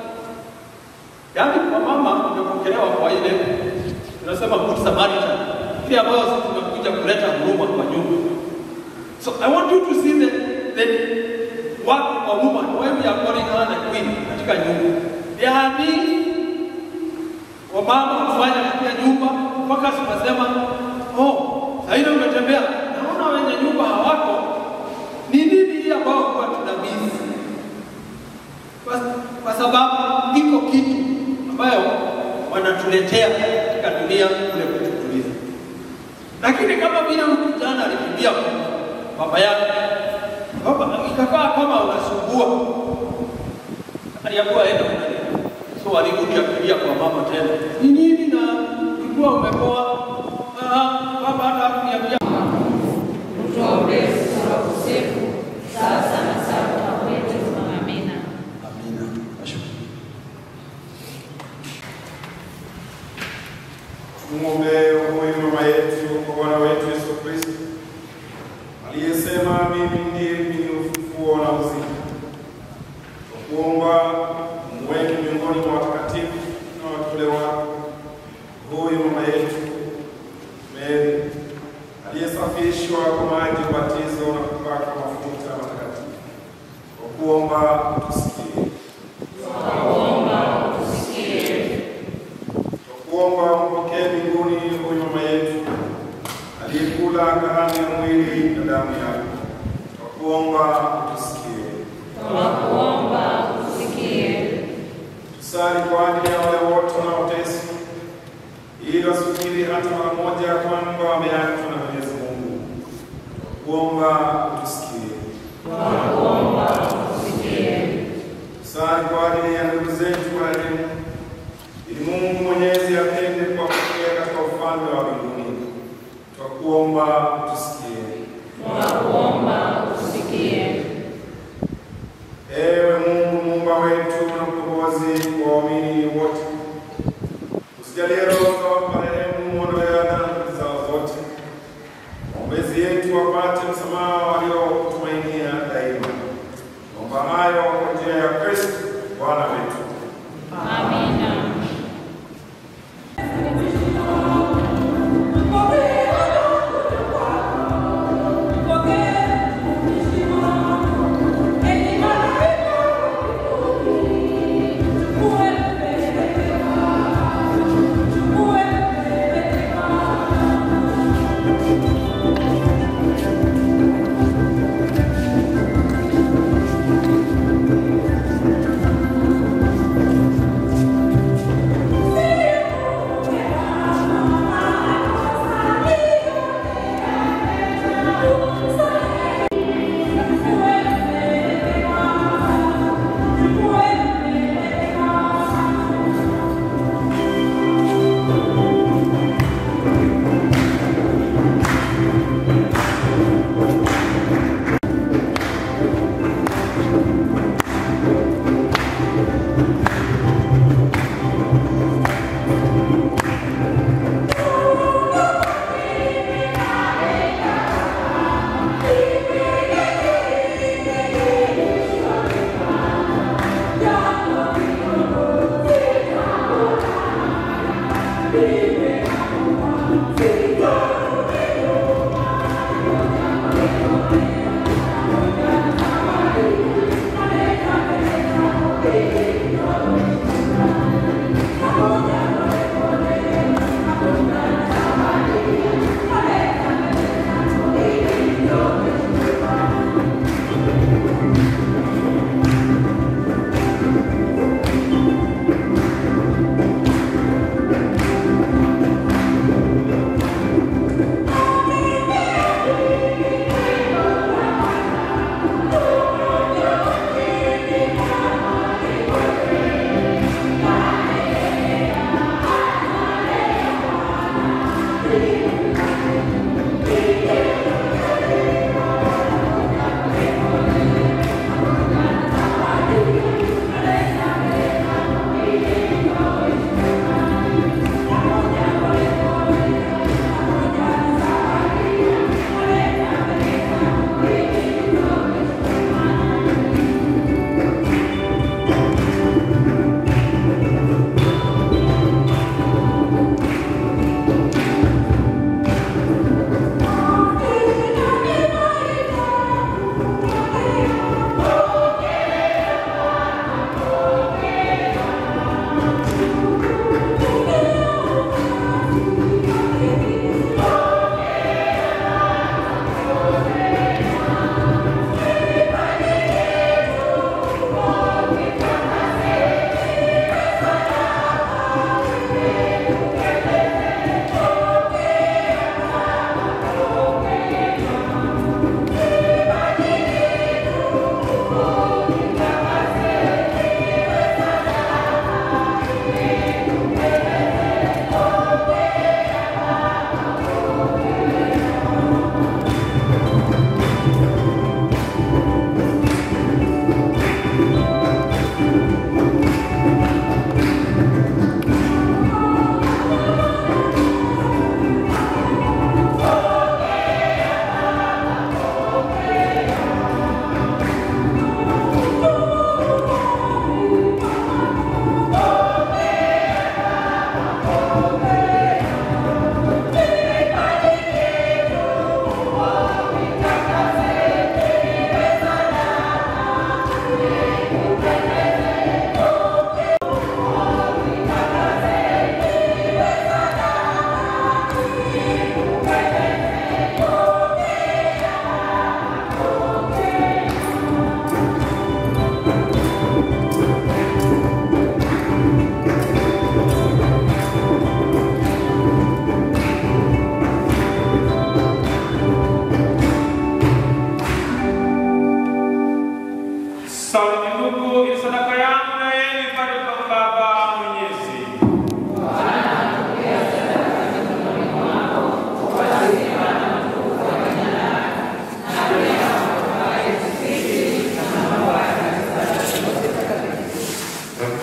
Yaani kwa mama umepokelewa kwa ile tunasema good Samaritan. Ile ambayo sisi tumekuja kuleta huruma kwa nyumba. So I want you to see the, the work of a woman, why we are calling her the queen katika nyumba. There are things wamama kufanya katika nyumba mpaka tunasema oh, sahivi umetembea, naona wenye nyumba hawako. Ni nini hii ambayo kwa tunamizi? Kwa, kwa sababu iko kitu ambayo wanatuletea katika dunia kule kututuliza. Lakini kama vile huyu kijana alikimbia kwa baba yake, baba ikakaa kama unasumbua, aliambiwa aenda kunalia. So alirudi akilia kwa mama tena, ni nini na ulikuwa umepoa? Ah, baba hata hakuniambia. Utuombee sisi wakosefu sasa na saa ya kufa kwetu. Amina. Amina. Nashukuru. Tumwombee huyu mama yetu kwa Bwana wetu Yesu Kristo aliyesema, mimi ndiye mwenye ufufuo na uzima. Kwa kuomba umweke miongoni mwa watakatifu na wateule wako huyu mama yetu Mary aliyesafishwa kwa maji ya ubatizo na kupakwa mafuta matakatifu. Kwa kuomba tusikie. Twakuomba utusikie. Tunakuomba usikie. Tusali kwa ajili ya wale wote wanaoteswa, ili wasifikiri hata mara moja kwamba wameachwa na Mwenyezi Mungu. Twakuomba utusikie. Tunakuomba usikie. Tusali kwa ajili ya ndugu zetu wa elimu, ili Mungu Mwenyezi apende kuwapokea katika ufalme wa mbinguni. Twakuomba utusikie. Tunakuomba usikie. Ewe Mungu muumba wetu na mkombozi wa waamini wote, usijalie roho za marehemu ondolea dhambi zao zote, maombezi yetu wapate msamaha waliotumainia daima. Naomba hayo kwa njia ya Kristo Bwana wetu. Amina.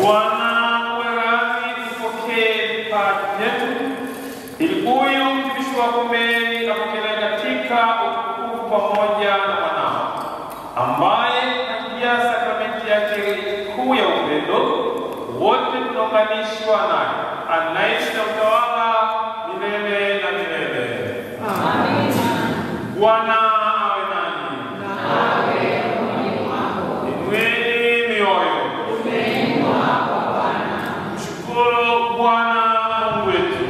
Bwana uwe radhi kupokee vipaji vyetu, ili huyu mtumishi wako Meri apokelewe katika utukufu pamoja na mwanao, ambaye katika sakramenti yake kuu ya upendo wote tunaunganishwa naye, anaishi na utawala milele na milele. Bwana awe nanyi. Inueni mioyo. Mshukuru Bwana Mungu wetu.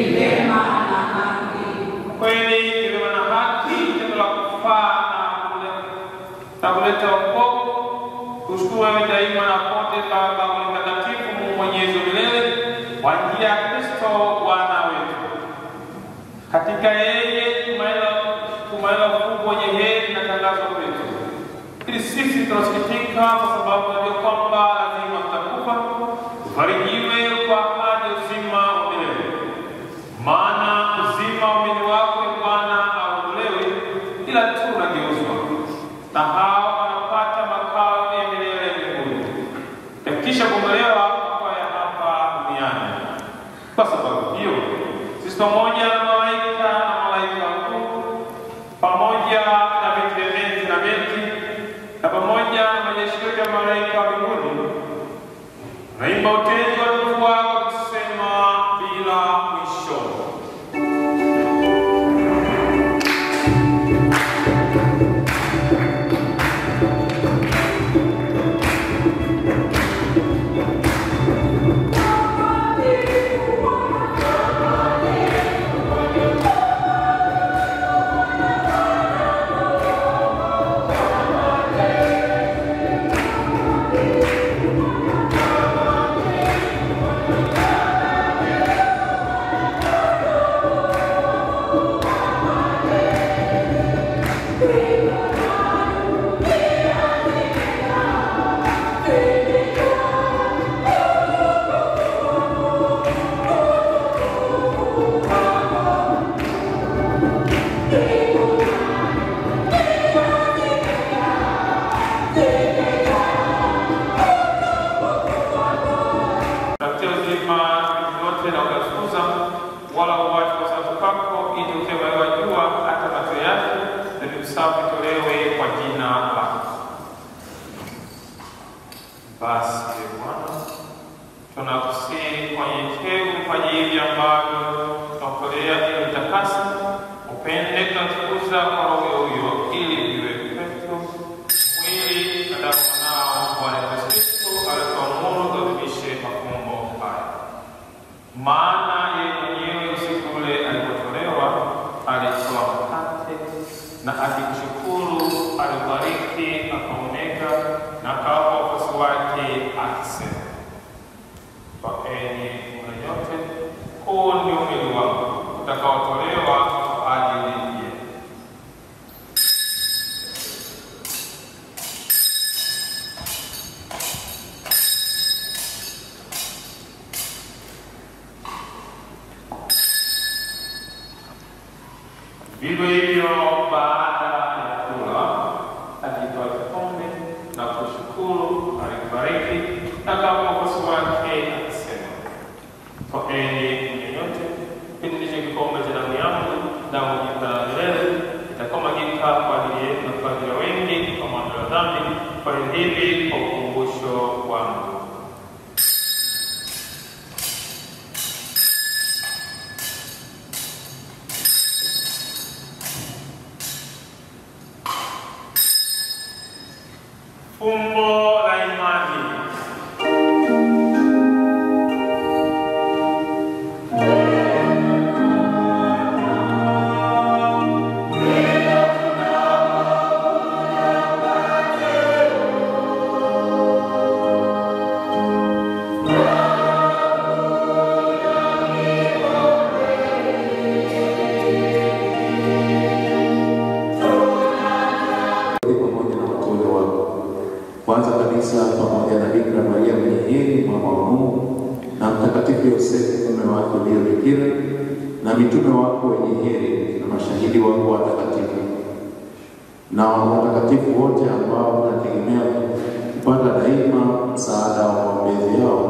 Kweli ni vyema na haki, tendo la kufaa na kuleta- na kuleta wokovu. Tushukuru wewe daima na pote, Baba Mungu mtakatifu, Mungu mwenyezi wa milele, kwa njia ya Kristo Bwana wetu. Katika yeye tumaini la- tumaini la ukubwa wenye heri linatangazwa kwetu, ili sisi tunasikitika kwa sababu tunajua kwamba lazima tutakufa, tufarijiwe kwa ahadi ya uzima wa milele. Maana uzima wa mwili wako e Bwana hauondolewi, ila tu unageuzwa, na hao wanapata makao ya milele mbinguni, yakisha kuondolewa kwa ya hapa duniani. Kwa sababu hiyo sisi pamoja na malaika na malaika wakuu pamoja na vitu vya enzi na milki na pamoja na majeshi yote ya malaika wa mbinguni naimba utenzi wa utukufu wako tukisema bila mwisho. Tafutia uzima vitu vyote na ukatukuza, wala uwache kwa sababu kwako, ili ukiwa jua hata macho yake na vitu safi tolewe kwa jina lako. Basi Ee Bwana, tunakusihi kwa nyenyekevu fanye hivi ambavyo tunakutolea ili utakase, upende tunatukuza kwa roho huyo, ili viwe kwetu mwili na damu ya mwanao Bwana Yesu Kristo alituamuru tuadhimishe mafumbo haya. Maana yeye mwenyewe usiku ule alipotolewa alitoa mkate na akikushukuru alibariki, akaumega na akawapa wafuasi wake akisema, Twaeni mle nyote, huu ndio mwili wangu utakaotolewa kwa ajili yenu. Vivyo hivyo baada ya kula, alitoa kikombe na kushukuru, alibariki na akawapa wafuasi wake akisema, Twaeni mnywe nyote, hiki ndicho kikombe cha damu yangu, damu jipya la milele itakaomwagika kwa ajili yenu na kwa ajili ya wengi kwa maondoleo ya dhambi. Fanyeni hivi kwa ukumbusho wangu. Fumbo la imani. pamoja na wateule wako. Kwanza kabisa pamoja na Bikira Maria mwenye heri mama wa Mungu na Mtakatifu Yosefu mume wake uliye bikira na mitume wako wenye heri na mashahidi wako watakatifu na watakatifu wote ambao wanategemea kupata daima msaada wa maombezi yao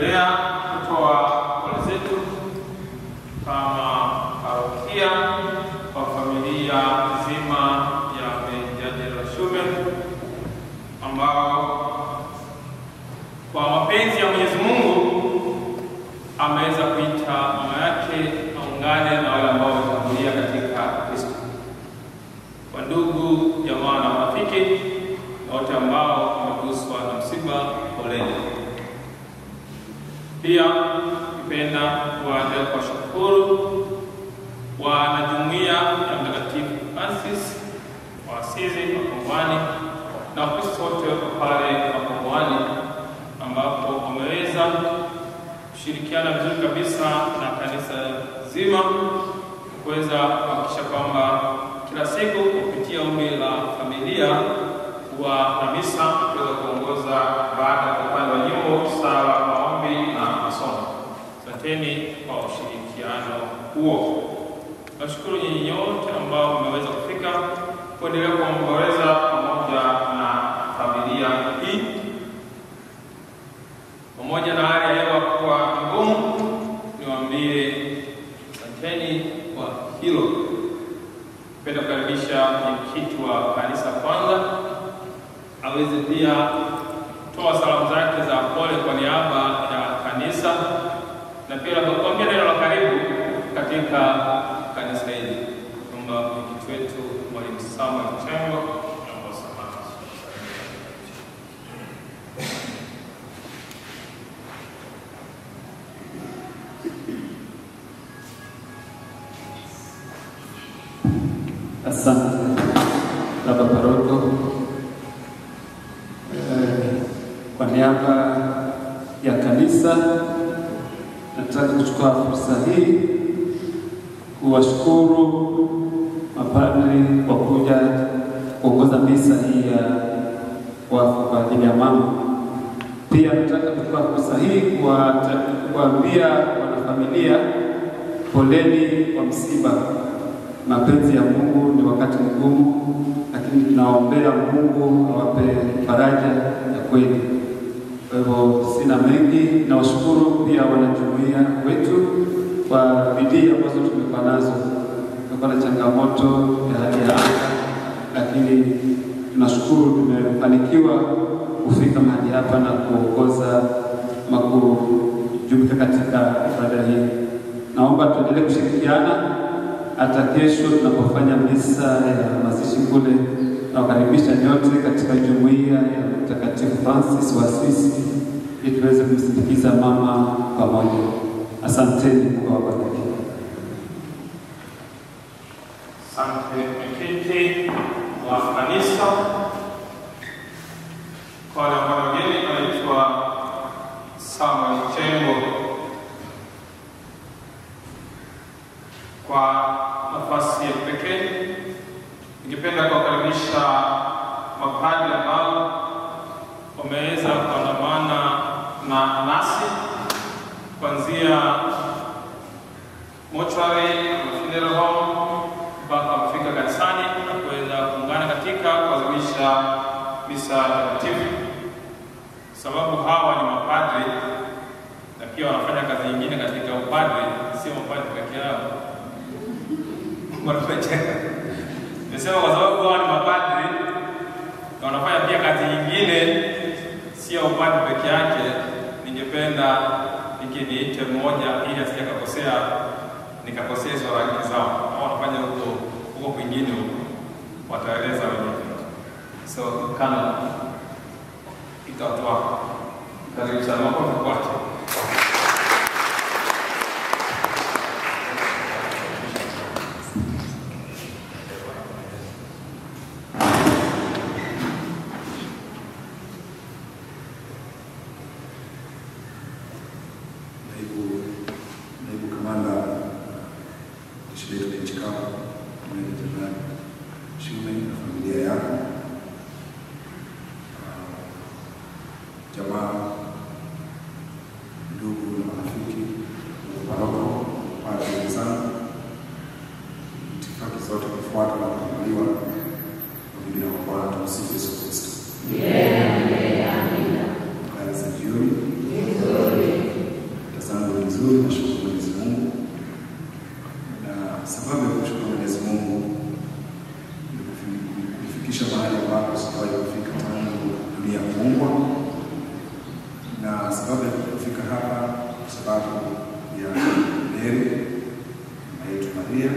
Tunaendelea kutoa pole zetu kama parokia kwa familia nzima ya Benjadela Shume ambao kwa mapenzi ya Mwenyezi Mungu ameweza kuita mama yake aungane na wale ambao wametangulia katika Kristo. Kwa ndugu, jamaa na marafiki na wote ambao wameguswa na msiba, poleni. Pia nipenda kuwaendelea kuwashukuru wanajumuiya ya Mtakatifu Francis wa Asizi Makombani na Wakristo wote wako pale Makombani ambapo wameweza kushirikiana vizuri kabisa na kanisa zima kuweza kuhakikisha kwamba kila siku kupitia ombi la familia wa na misa kuweza kuongoza baada ya upande wa nyimbo, sala, maombi na masomo. Asanteni kwa ushirikiano huo. Nashukuru nyinyi nyote ambao mmeweza kufika kuendelea kuomboleza pamoja na familia hii pamoja na hali ya hewa kuwa ngumu, niwaambie asanteni kwa hilo. Napenda kukaribisha mwenyekiti wa kanisa kwanza aweze pia kutoa salamu zake za pole kwa niaba ya kanisa na pia kuambia neno la karibu katika kanisa hili. Naomba mwenyekiti wetu Mwalimu Samuel Tembo naomba samahani. Asante baba paroko. Eh, Kwa niaba ya kanisa nataka kuchukua fursa hii kuwashukuru mapadri kwa kuja kuongoza misa hii ya wafu kwa ajili ya mama. Pia nataka kuchukua fursa hii kuwata- kuwaambia wanafamilia poleni kwa msiba. Mapenzi ya Mungu ni wakati mgumu, lakini tunaombea Mungu awape faraja ya kweli. Kwa hivyo sina mengi, nawashukuru pia wanajumuiya wetu kwa bidii ambazo tumekuwa nazo. Tumekuwa na changamoto ya hali ya anga, lakini tunashukuru tumefanikiwa kufika mahali hapa na kuongoza ama kujumuika katika ibada hii. Naomba tuendelee kushirikiana hata kesho tunapofanya misa ya mazishi kule. Nawakaribisha nyote katika jumuiya ya Mtakatifu Francis wa Assisi ili tuweze kumsindikiza mama pamoja. Asanteni, Mungu awabariki. Asante mwenyekiti wa kanisa. Kwa wale ambao wageni, anaitwa Samuel Chengo. Kwa nafasi ya pekee, ningependa kuwakaribisha mapadri ambao wameweza kuandamana na nasi kuanzia mochwari na funeral home mpaka kufika kanisani na kuweza kuungana katika kuadhimisha misa takatifu, sababu hawa ni mapadri na pia wanafanya kazi nyingine katika upadri, sio mapadri peke yao. Wanafanya- Nimesema kwa sababu hawa ni mapadri na wanafanya pia kazi nyingine, sio upadri peke yake. Ningependa nikiniite mmoja ili asije akakosea nikakosea hizo rangi zao, au wanafanya huko huko kwingine huko, wataeleza wenyewe. So kana itatoa karibu sana, makofi kwake. naibu naibu kamanda jeshi letu la nchi kavu, meja jenerali Shume na familia yako, Ah, jamaa kufika hapa kwa sababu ya Mary mama yetu Maria,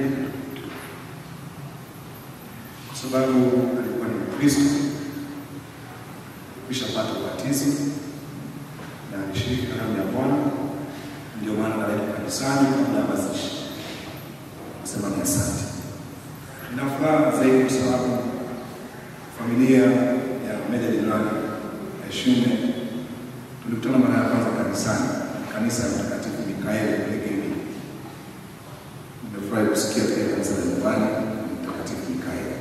kwa sababu alikuwa ni Mkristo, kushapata ubatizo na alishiriki karamu ya Bwana, ndio maana analetwa kanisani kabla ya mazishi. Nasema ni asante. Nina furaha zaidi kwa sababu familia ya Meja Jenerali Eshume tulikutana mara ya kwanza kanisani, kanisa la Mtakatifu Mikaeli kule Gemi. Nimefurahi kusikia pia kanisa la nyumbani Mtakatifu Mikaeli.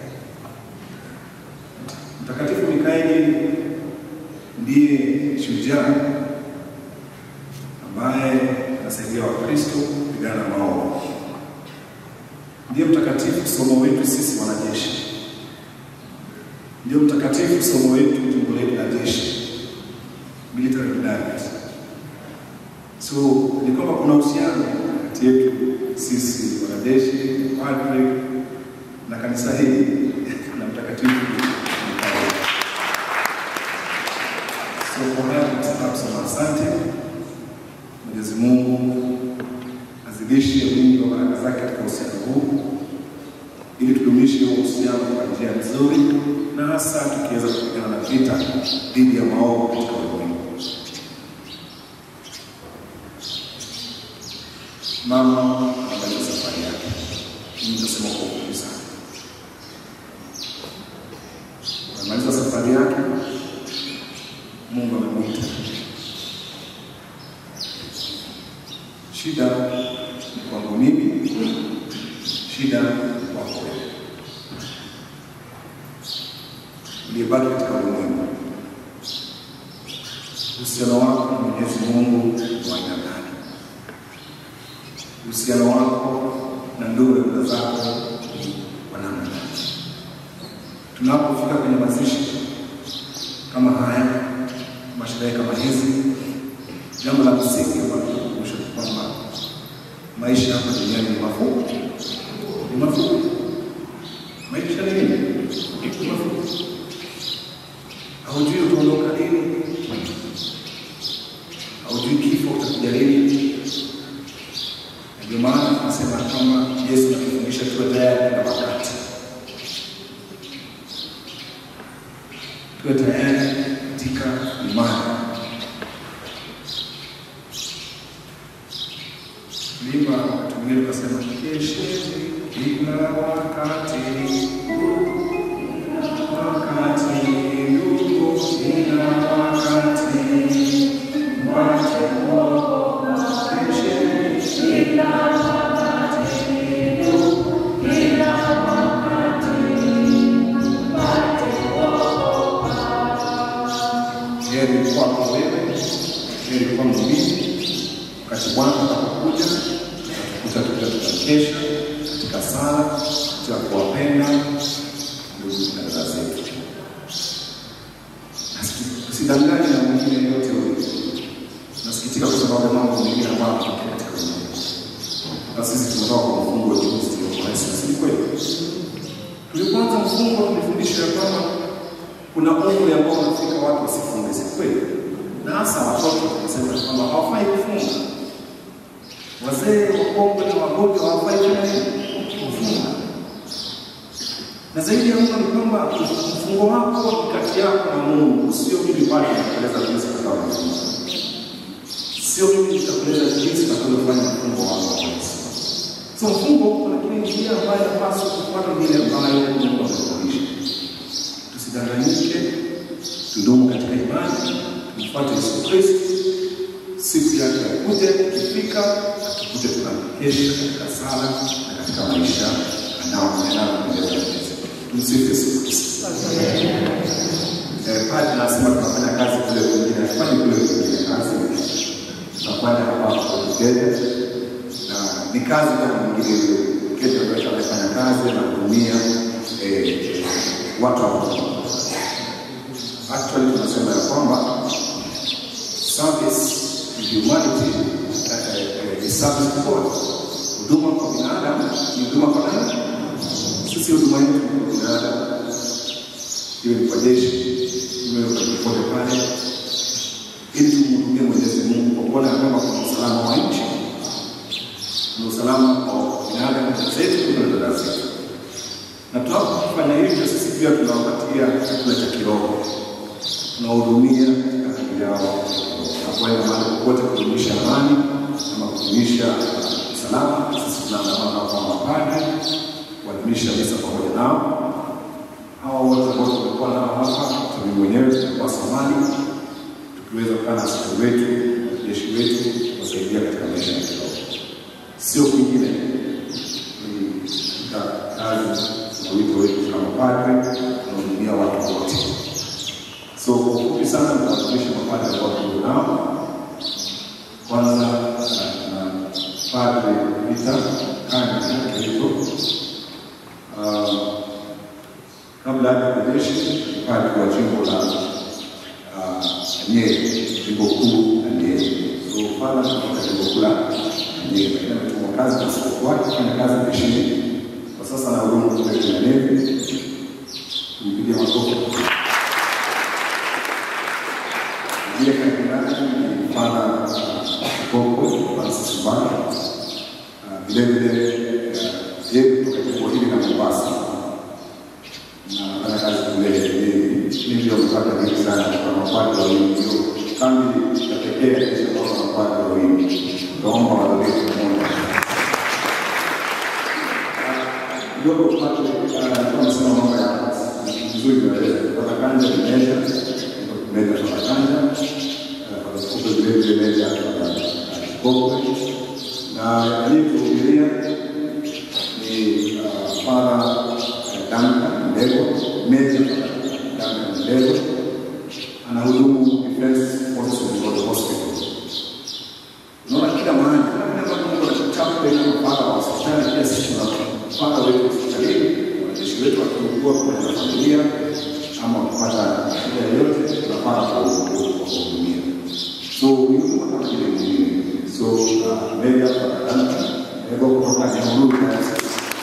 Mtakatifu Mikaeli ndiye shujaa ambaye anasaidia Wakristo kupigana na maovu. Ndiye mtakatifu somo wetu sisi wanajeshi, ndio mtakatifu somo wetu jimbo letu la jeshi, military cadet. So ni kwamba kuna uhusiano kati yetu sisi wanajeshi, padre na kanisa hili na mtakatifu Mikaeli. So kwa haya tunataka kusema asante. Mwenyezi Mungu azidishe wingi wa baraka zake katika uhusiano huu, ili tudumishe huo uhusiano kwa njia nzuri, na hasa tukiweza kupigana na vita dhidi ya maovu katika ulimwengu. Mama anamaliza safari yake, mimi nitasema kwa ufupi sana. Anamaliza safari yake, Mungu amemwita Shida ni kwangu mimi, shida ni kwako wewe uliyebaki katika ulimwengu. Uhusiano wako na Mwenyezi Mungu ni wa aina gani? Uhusiano wako na ndugu na dada zako ni wa namna gani? Tunapofika kwenye mazishi kama haya, masherehe kama hizi, jambo la msingi ambalo tunakumbusha ni kwamba maisha hapa duniani ni mafupi, ni mafupi. Maisha ni nini? Ni mafupi. Haujui utaondoka lini, haujui kifo utakuja lini. Na Ndio maana tunasema kama Yesu anatufundisha tuwe tayari na wakati, tuwe tayari katika imani. Tulimba wakati mwingine tukasema kesheni kila wakati, wakati ndugu, kila wakati mpate kuokoka. Kesheni kila wakati ndugu, kila wakati mpate kuokoka. Heri kwako wewe, heri kwangu mimi wakati Bwana atakapokuja tutakuta tukiwa tunakesha katika sala, katika kuwapenda ndugu na dada zetu. Nasi- Usidanganye na mwingine yote huyo. Nasikitika kwa sababu ya mambo mengine ambayo yanatokea katika ulimwengu. Na sisi tunatoka kwa mfungo wa juzi wa Yesu, si kweli? Tulipoanza mfungo tulifundisha ya kwamba kuna umri ambao unafika watu wasifunge, si kweli? Na hasa watoto tunasema kwamba hawafai kufunga wazee wakongwe na wagonjwa hawafai kufanya nini? Kufunga. Na zaidi ya hapo ni kwamba mfungo wako ni kati yako na Mungu, sio mimi pale nitakueleza jinsi utakavyofunga, sio mimi nitakueleza jinsi utakavyofanya mfungo wako. So mfungo kuna kile njia ambayo inapaswa kufuata vile ambayo Mungu amefundisha. Tusidanganyike, tudumu katika imani, tumfuate Yesu Kristo siku yake ya kuja ikifika, tukuje tunamkesha katika sala na katika maisha anaoendeleza Mwenyezi. Tumsifu Yesu Kristo. Eh, Padre anasema tunafanya kazi kule kwingine, hatufanyi kule kwingine kazi, tunafanya hapa hapa Kenya, na ni kazi kama mwingine yule Kenya ambaye anafanya kazi na kuhudumia eh, watu wa Actually tunasema ya kwamba service to humanity uh, uh, is service to God. Huduma kwa binadamu ni huduma kwa nani? Sisi huduma yetu ni kwa binadamu, iwe kwa jeshi, iwe kwa popote pale, ili tumhudumie Mwenyezi Mungu kwa kufanya hivyo, sisi pia tunawapatia chakula cha kiroho, tunahudumia katika hali yao nakwenda mahali popote kudumisha amani ama kudumisha uh, usalama. Sisi tunaandamana kwa mapadri kuadhimisha misa pamoja nao. Hawa wote ambao tumekuwa nao hapa, mimi mwenyewe tumekuwa Somali, tukiweza kukaa na askari wetu, wanajeshi wetu, kuwasaidia katika maisha ya kiroho, sio kwingine ni katika kazi na wito wetu kama padre, tunahudumia watu wote. So kwa ufupi sana nitawakilisha mapadre ambao tuko nao. Kwanza na padre Peter Kani Kilipo, kabla ya kujeshi ni padre wa jimbo la ah, Nyeri, jimbo kuu la Nyeri. So padre kutoka jimbo kuu la Nyeri, lakini ametumwa kazi na askofu wake kufanya kazi jeshini. Kwa sasa na hudumu kule kwenye Nevi. Tumpigie makofi. Ndiye kardinali ni Padre Koko Francis Mbanda. Ah, Vile vile eh, yeye kutoka jimbo hili la Mombasa na anafanya kazi kule Nyeri. Hii ndio mpaka mingi sana kwa mapadre wawili, ndio kambi ya pekee ya kisha kwa mapadre wawili. Tunaomba wadhamini pamoja kidogo tupate alikuwa amesema mambo ya vizuri naeleza kupata kanja ni meja meja kupata kanja kwa siku vile vile meja kupata kikoko na aliyetuhubiria ni para Duncan Ndego meja Duncan Ndego anahudumu Defense Forces of Hospital unaona kila mahali kila mahali ambapo Mungu anatuchapa ile mpaka wa hospitali pia sisi tuna mpaka wetu hospitalini wanajeshi wetu wakiugua pamoja na familia ama wakipata shida yoyote tunapata kuwahudumia so huyu ni kama vile mwingine so uh, meja pakadanta ego kutoka Nyahururu Diocese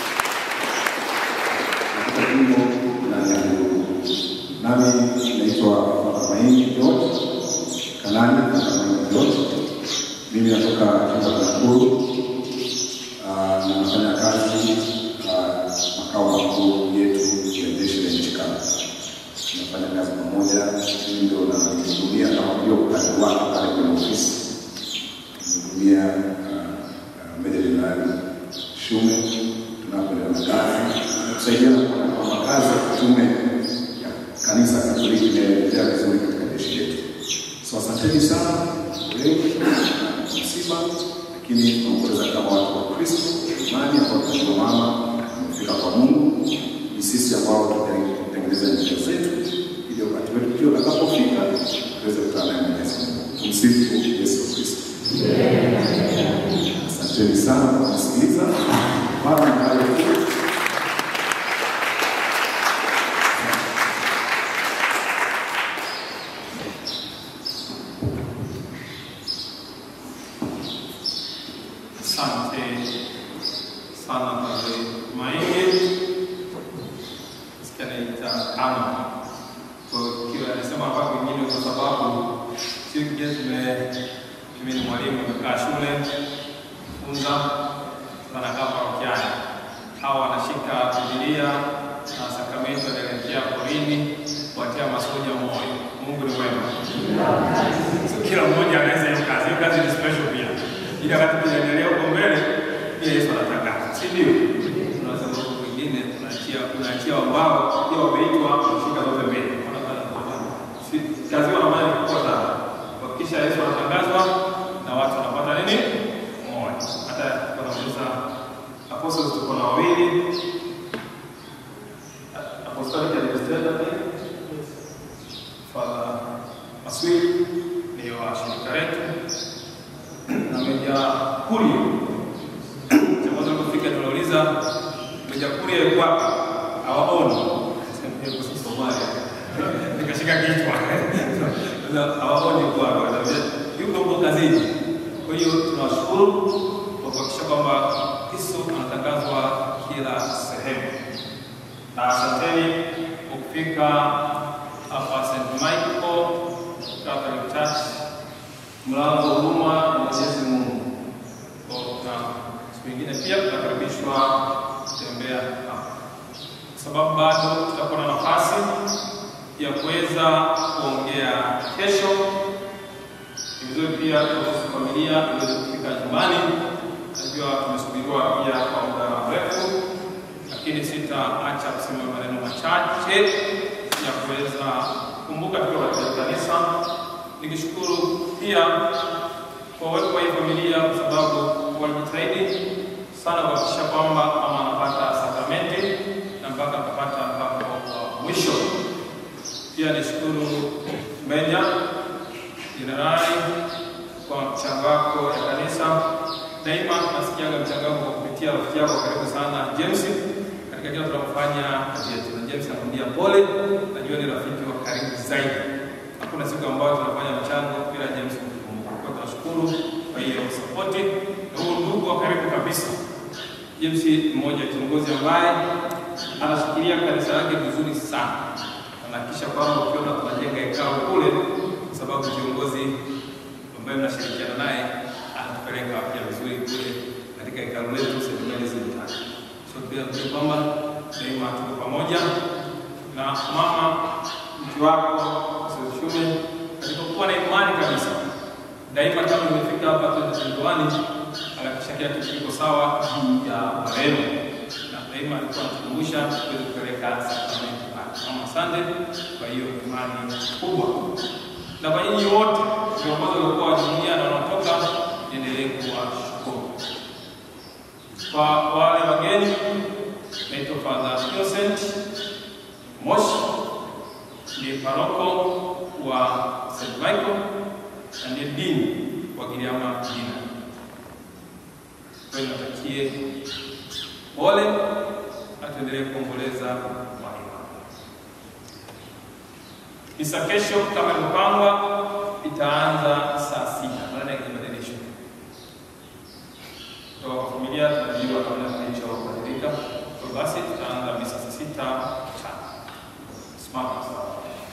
katika jimbo la Nyahururu nami naitwa Father Maini George Kanani Father Maini George mimi natoka jimbo la Nakuru Ah, na nafanya kazi ah, makao makuu yetu ya jeshi la nchi kavu. Tunafanya kazi pamoja, mimi ndio namhudumia kama ndio ukali wake pale kwenye ofisi, namhudumia ah, meja jenerali Shume tunapoendelea na kazi, kusaidiana kuona kwamba kazi ya tume ya kanisa Katoliki inaendelea vizuri katika jeshi letu. So asanteni sana leo msiba lakini tunaongoza kama watu wa Kristo imani ambao tunasimama tumefika kwa Mungu. Ni sisi ambao tunatengeneza njia zetu ili wakati wetu pia utakapofika tuweze kukutana naye Mwenyezi Mungu. Tumsifu Yesu Kristo. Asanteni sana kwa kusikiliza. Mara mkae Asante sana Padre Maige. Sikia naita ama kwa kile alisema hapa kwingine, kwa sababu sio kile tume mimi ni mwalimu nimekaa shule funza wanakaa parokiani, hawa wanashika Biblia na sakramenti wanaelekea porini kuwatia masoja moyo. Mungu ni mwema. So, kila mmoja anaweza hiyo kazi. Hiyo kazi ni special pia ili wakati tunaendelea huko mbele pia Yesu anatangaza, si ndio? Kuna sababu mwingine tunaachia tunaachia wao pia wameitwa kushika zote mbele. Si kazi yao ambayo ni kubwa sana. Kuhakikisha Yesu anatangazwa na watu wanapata nini? Moyo. Hata wanauliza apostles tuko na wawili. Apostolic administrator pia. Father Maswili ni wa shirika letu na Meja Kuria. Cha kwanza kufika tunauliza Meja Kuria yuko wapi? Hawaoni. Yuko Somalia. Nikashika kichwa. Sasa hawaoni yuko wapi? Wanambia yuko huko kazini. Kwa hiyo tunawashukuru kwa kuhakikisha kwamba Kristo anatangazwa kila sehemu. Na asanteni kwa kufika hapa St. Michael Catholic Church mlango wa huruma ya Mwenyezi Mungu. Kwa na siku nyingine pia tunakaribishwa kutembea hapa. sababu bado tutakuwa na nafasi ya kuweza kuongea kesho. Ni vizuri pia kuhusu familia iweze kufika nyumbani. Najua tumesubiriwa pia kwa muda mrefu, lakini sitaacha kusema maneno machache ya kuweza kukumbuka tukiwa katika kanisa, nikishukuru pia kwa uwepo wa hii familia kwa sababu walijitahidi sana kuhakikisha kwamba mama anapata sakramenti na mpaka akapata mpaka wa mwisho. Pia nishukuru Meja Jenerali kwa mchango wako ya kanisa. Daima nasikiaga mchango wako kwa kupitia rafiki yako karibu sana James katika kila tunapofanya kazi yetu, na James nakwambia pole, najua ni rafiki wa karibu zaidi. Hakuna siku ambayo tunafanya mchango bila James kukumbuka. Kwa hiyo tunashukuru kwa hiyo sapoti na huo ndugu wa karibu kabisa. James mmoja kiongozi ambaye anashikilia kanisa lake vizuri sana, anahakikisha kwamba ukiona tunajenga ikao kule, kwa sababu kiongozi ambaye mnashirikiana naye anatupeleka pia vizuri kule katika ikao letu St. Mary's Mtani. So pia tujue kwamba daima tuko pamoja na mama mke wako Shume katika kuwa na imani kabisa daima kama nimefika hapa tuendoani anahakikisha kila kitu kiko sawa juu ya marehemu, na daima alikuwa anatukumbusha tuweze kupeleka sakramenti pale. Mama, asante kwa hiyo imani kubwa, na kwa nyinyi wote viongozi waliokuwa wa jumuiya na wanaotoka, niendelee kuwashukuru. Kwa wale wageni, naitwa Father Innocent Moshi, ni paroko wa St. Michael na ndiye dini wa Giriama jina. Kwa hiyo natakie pole na tuendelee kuomboleza marehemu. Misa kesho kama ilivyopangwa itaanza saa sita baada ya kibadilisho kutoka kwa familia, tunajua namna kilichobadilika. Kwa basi tutaanza misa saa sita mchana. Simama sawa.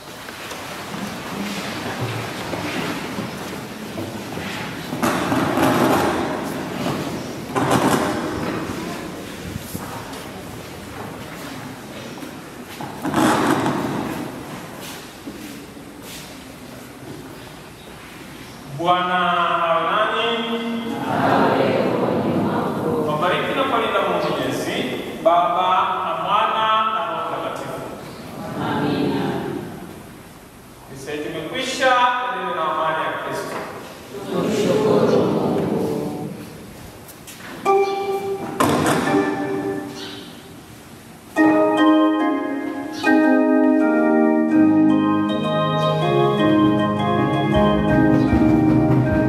Bwana awe nanyi. Wabariki na kuwalinda Mungu Mwenyezi, Baba na Mwana na Roho Mtakatifu. Amina. Misa yetu imekwisha. Enende na amani ya Kristo. Thank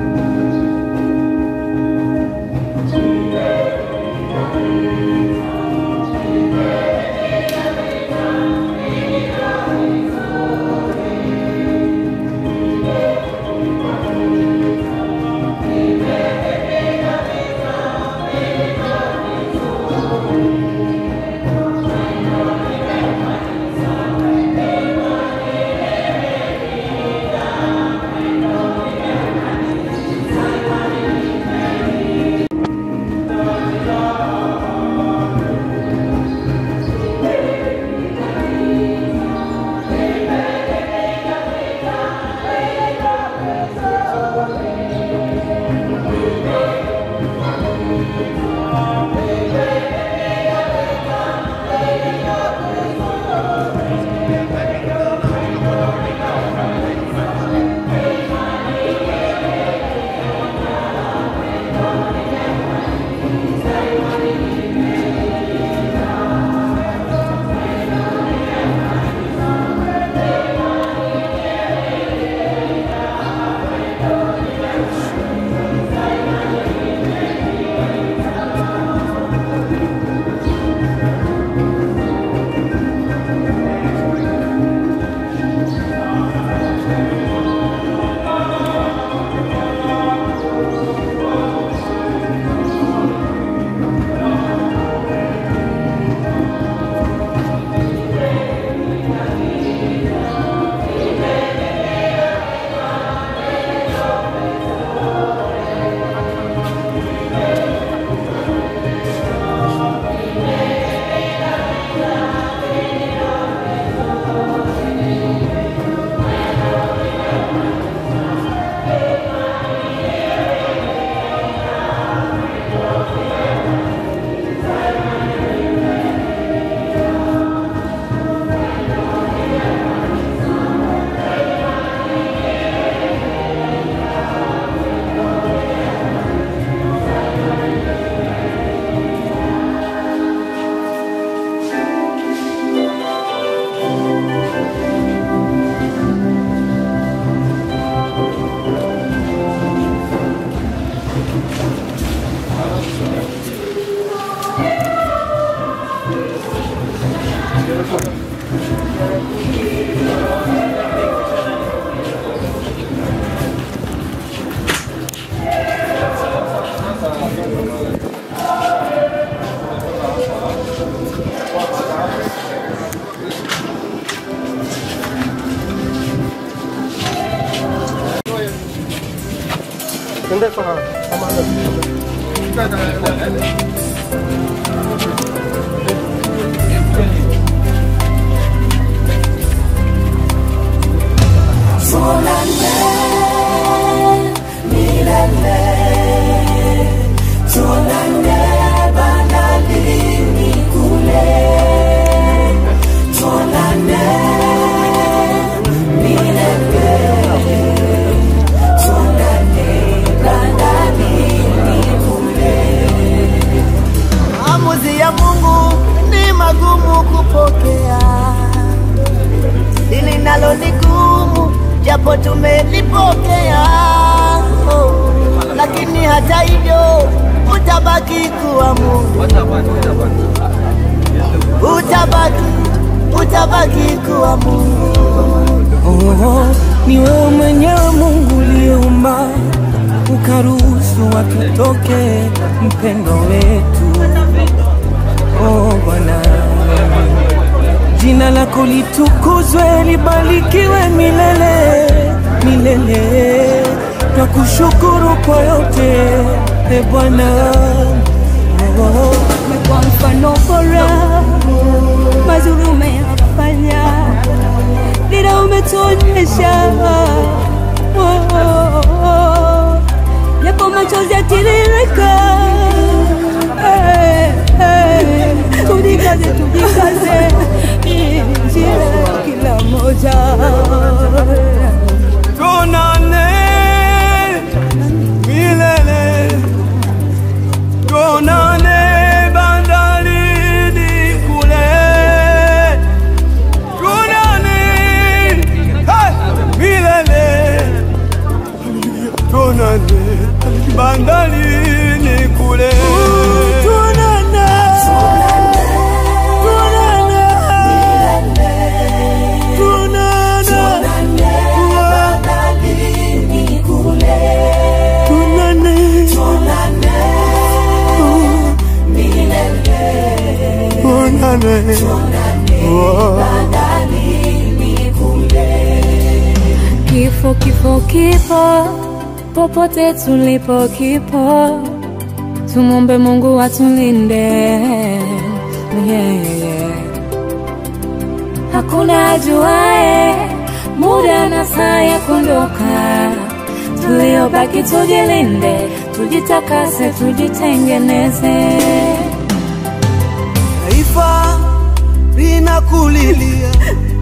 Maamuzi ya Mungu ni magumu kupokea, hili nalo ni gumu, japo tumelipokea oh. Lakini hata hivyo utabaki kuwa Mungu, utabaki, utabaki kuwa Mungu. Oh, ni wewe mwenyewe Mungu uliumba ukaruhusu watutoke mpendo wetu. Oh Bwana, jina lako litukuzwe, libarikiwe milele milele. Twakushukuru kwa yote e Bwana. Oh, Kwa mfano bora mazuri umeyafanya, dira umetuonyesha Oh, oh, oh. yapo machozi yatiririka Eh, eh. tujikaze tujikaze njia kila moja Tuonane milele, tuonane bandarini kule, tuonane hey, milele, tuonane bandarini kule, tuonane, tuonane, tuonane, Kifo, kifo, kifo, popote tulipo kipo, tumombe Mungu atulinde. Yeah, yeah. Hakuna ajuae muda na saa ya kuondoka, tuliobaki tujilinde, tujitakase, tujitengeneze. Taifa linakulilia,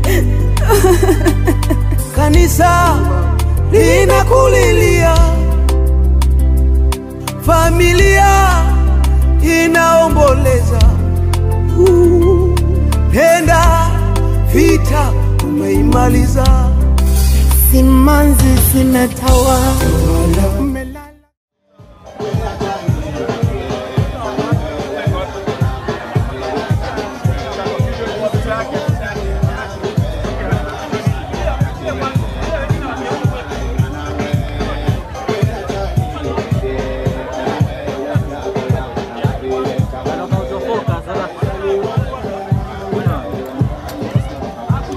kanisa linakulilia, familia inaomboleza. Uh, Penda vita umeimaliza, simanzi zimetawa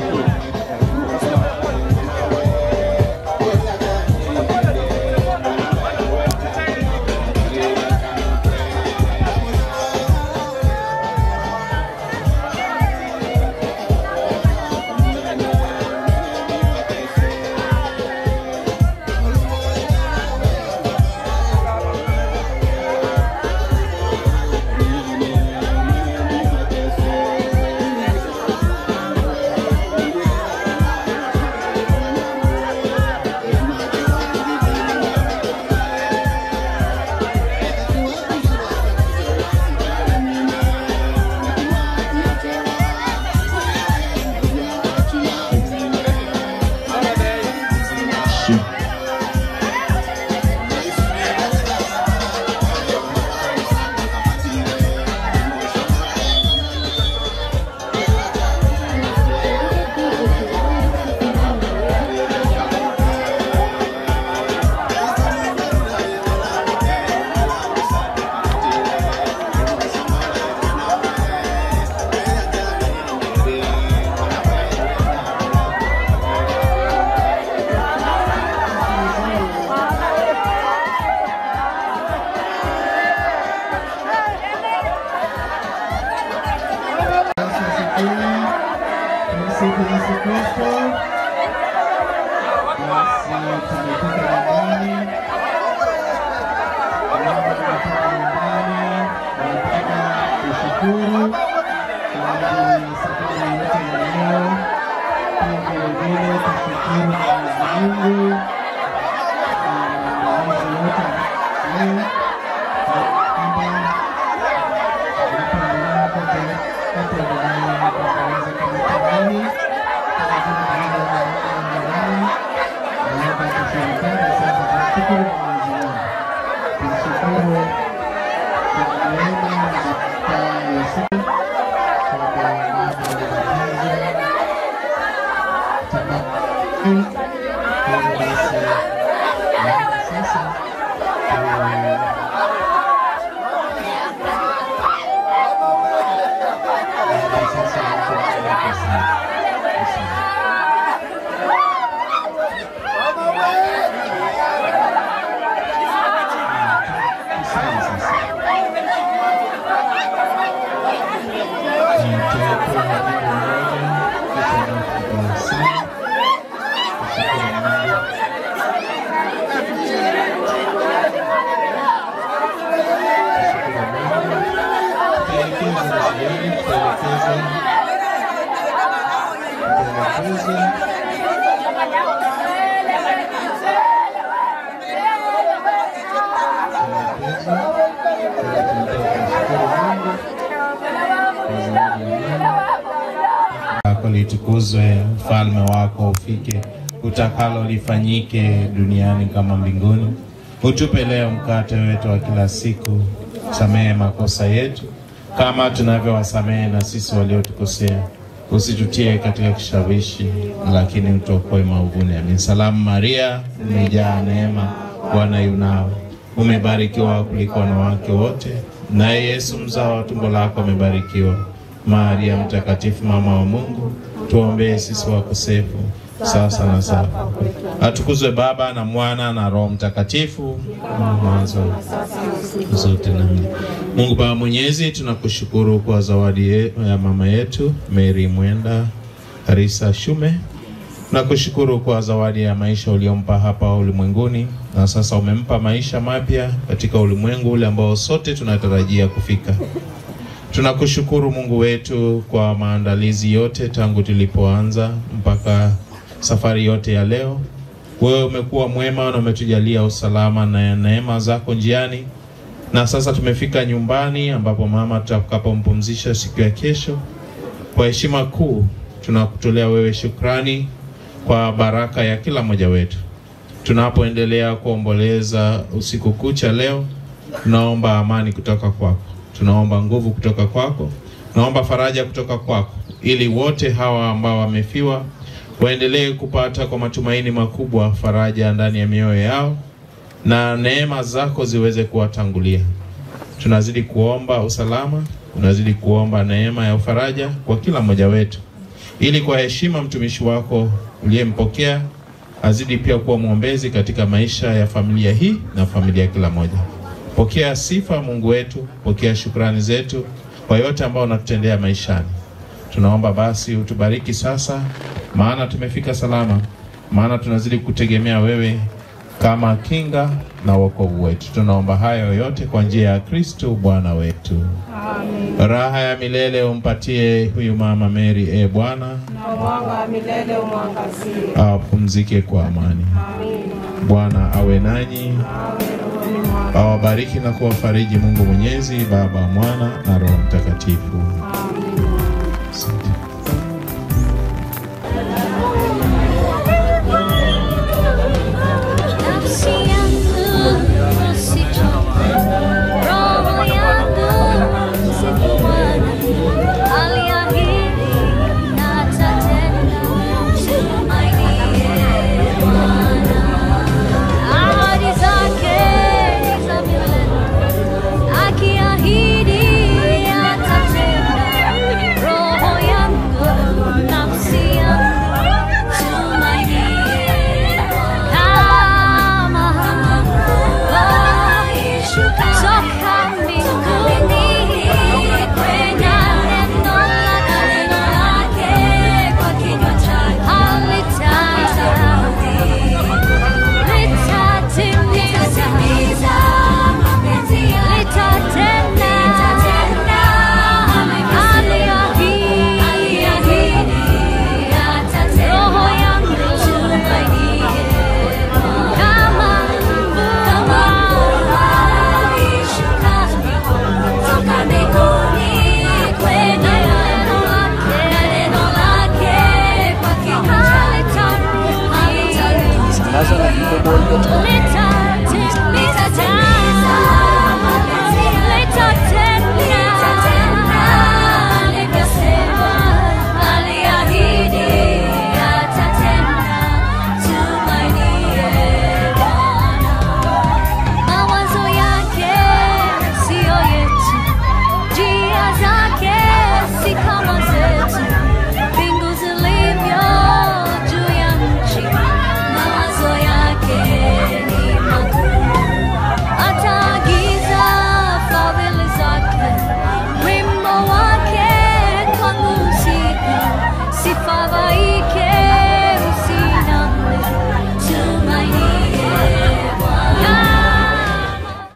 Thank tunashukuru kwa ajili ya safari yetu ya leo. Pia vilevile tushukuru Mwenyezi Mungu na maandalizi yote ya leo kwamba tunapoendelea kote tunapoendelea kuendeleza kama jamii Naomba tushirikiane sasa kumshukuru Mwenyezi Mungu. Tumshukuru kwa neema za kukaa Yesu lako litukuzwe, ufalme wako ufike, utakalo lifanyike duniani kama mbinguni. Utupe leo mkate wetu wa kila siku, samehe makosa yetu kama tunavyowasamehe na sisi waliotukosea, usitutie katika kishawishi, lakini utuokoe maovuni. Amin. Salamu Maria, umejaa neema, Bwana yu nawe, umebarikiwa kuliko wanawake wote, naye Yesu mzao wa tumbo lako amebarikiwa. Maria Mtakatifu, mama wa Mungu, tuombee sisi wakosefu sasa na saa. Atukuzwe Baba na Mwana na Roho Mtakatifu, mwanzo zote na milele. Mungu Baba Mwenyezi, tunakushukuru kwa zawadi ye- ya mama yetu Mary Mwenda Karisa Shume. Tunakushukuru kwa zawadi ya maisha uliompa hapa ulimwenguni, na sasa umempa maisha mapya katika ulimwengu ule ambao sote tunatarajia kufika. Tunakushukuru Mungu wetu kwa maandalizi yote tangu tulipoanza mpaka safari yote ya leo. Wewe umekuwa mwema na umetujalia usalama na neema zako njiani, na sasa tumefika nyumbani ambapo mama tutakapompumzisha siku ya kesho. Kwa heshima kuu tunakutolea wewe shukrani kwa baraka ya kila mmoja wetu. Tunapoendelea kuomboleza usiku kucha leo, tunaomba amani kutoka kwako, tunaomba nguvu kutoka kwako, tunaomba faraja kutoka kwako, ili wote hawa ambao wamefiwa waendelee kupata kwa matumaini makubwa faraja ndani ya mioyo yao na neema zako ziweze kuwatangulia. Tunazidi kuomba usalama, tunazidi kuomba neema ya faraja kwa kila mmoja wetu, ili kwa heshima mtumishi wako uliyempokea azidi pia kuwa mwombezi katika maisha ya familia hii na familia ya kila moja. Pokea sifa Mungu wetu, pokea shukrani zetu kwa yote ambao unatutendea maishani. Tunaomba basi utubariki sasa, maana tumefika salama, maana tunazidi kutegemea wewe kama kinga na wokovu wetu. Tunaomba hayo yote kwa njia ya Kristo Bwana wetu. Raha ya milele umpatie huyu mama Mary, e Bwana, na mwanga wa milele umwangazie. apumzike kwa amani. Bwana awe nanyi, awabariki na kuwafariji Mungu Mwenyezi, Baba, Mwana na Roho Mtakatifu.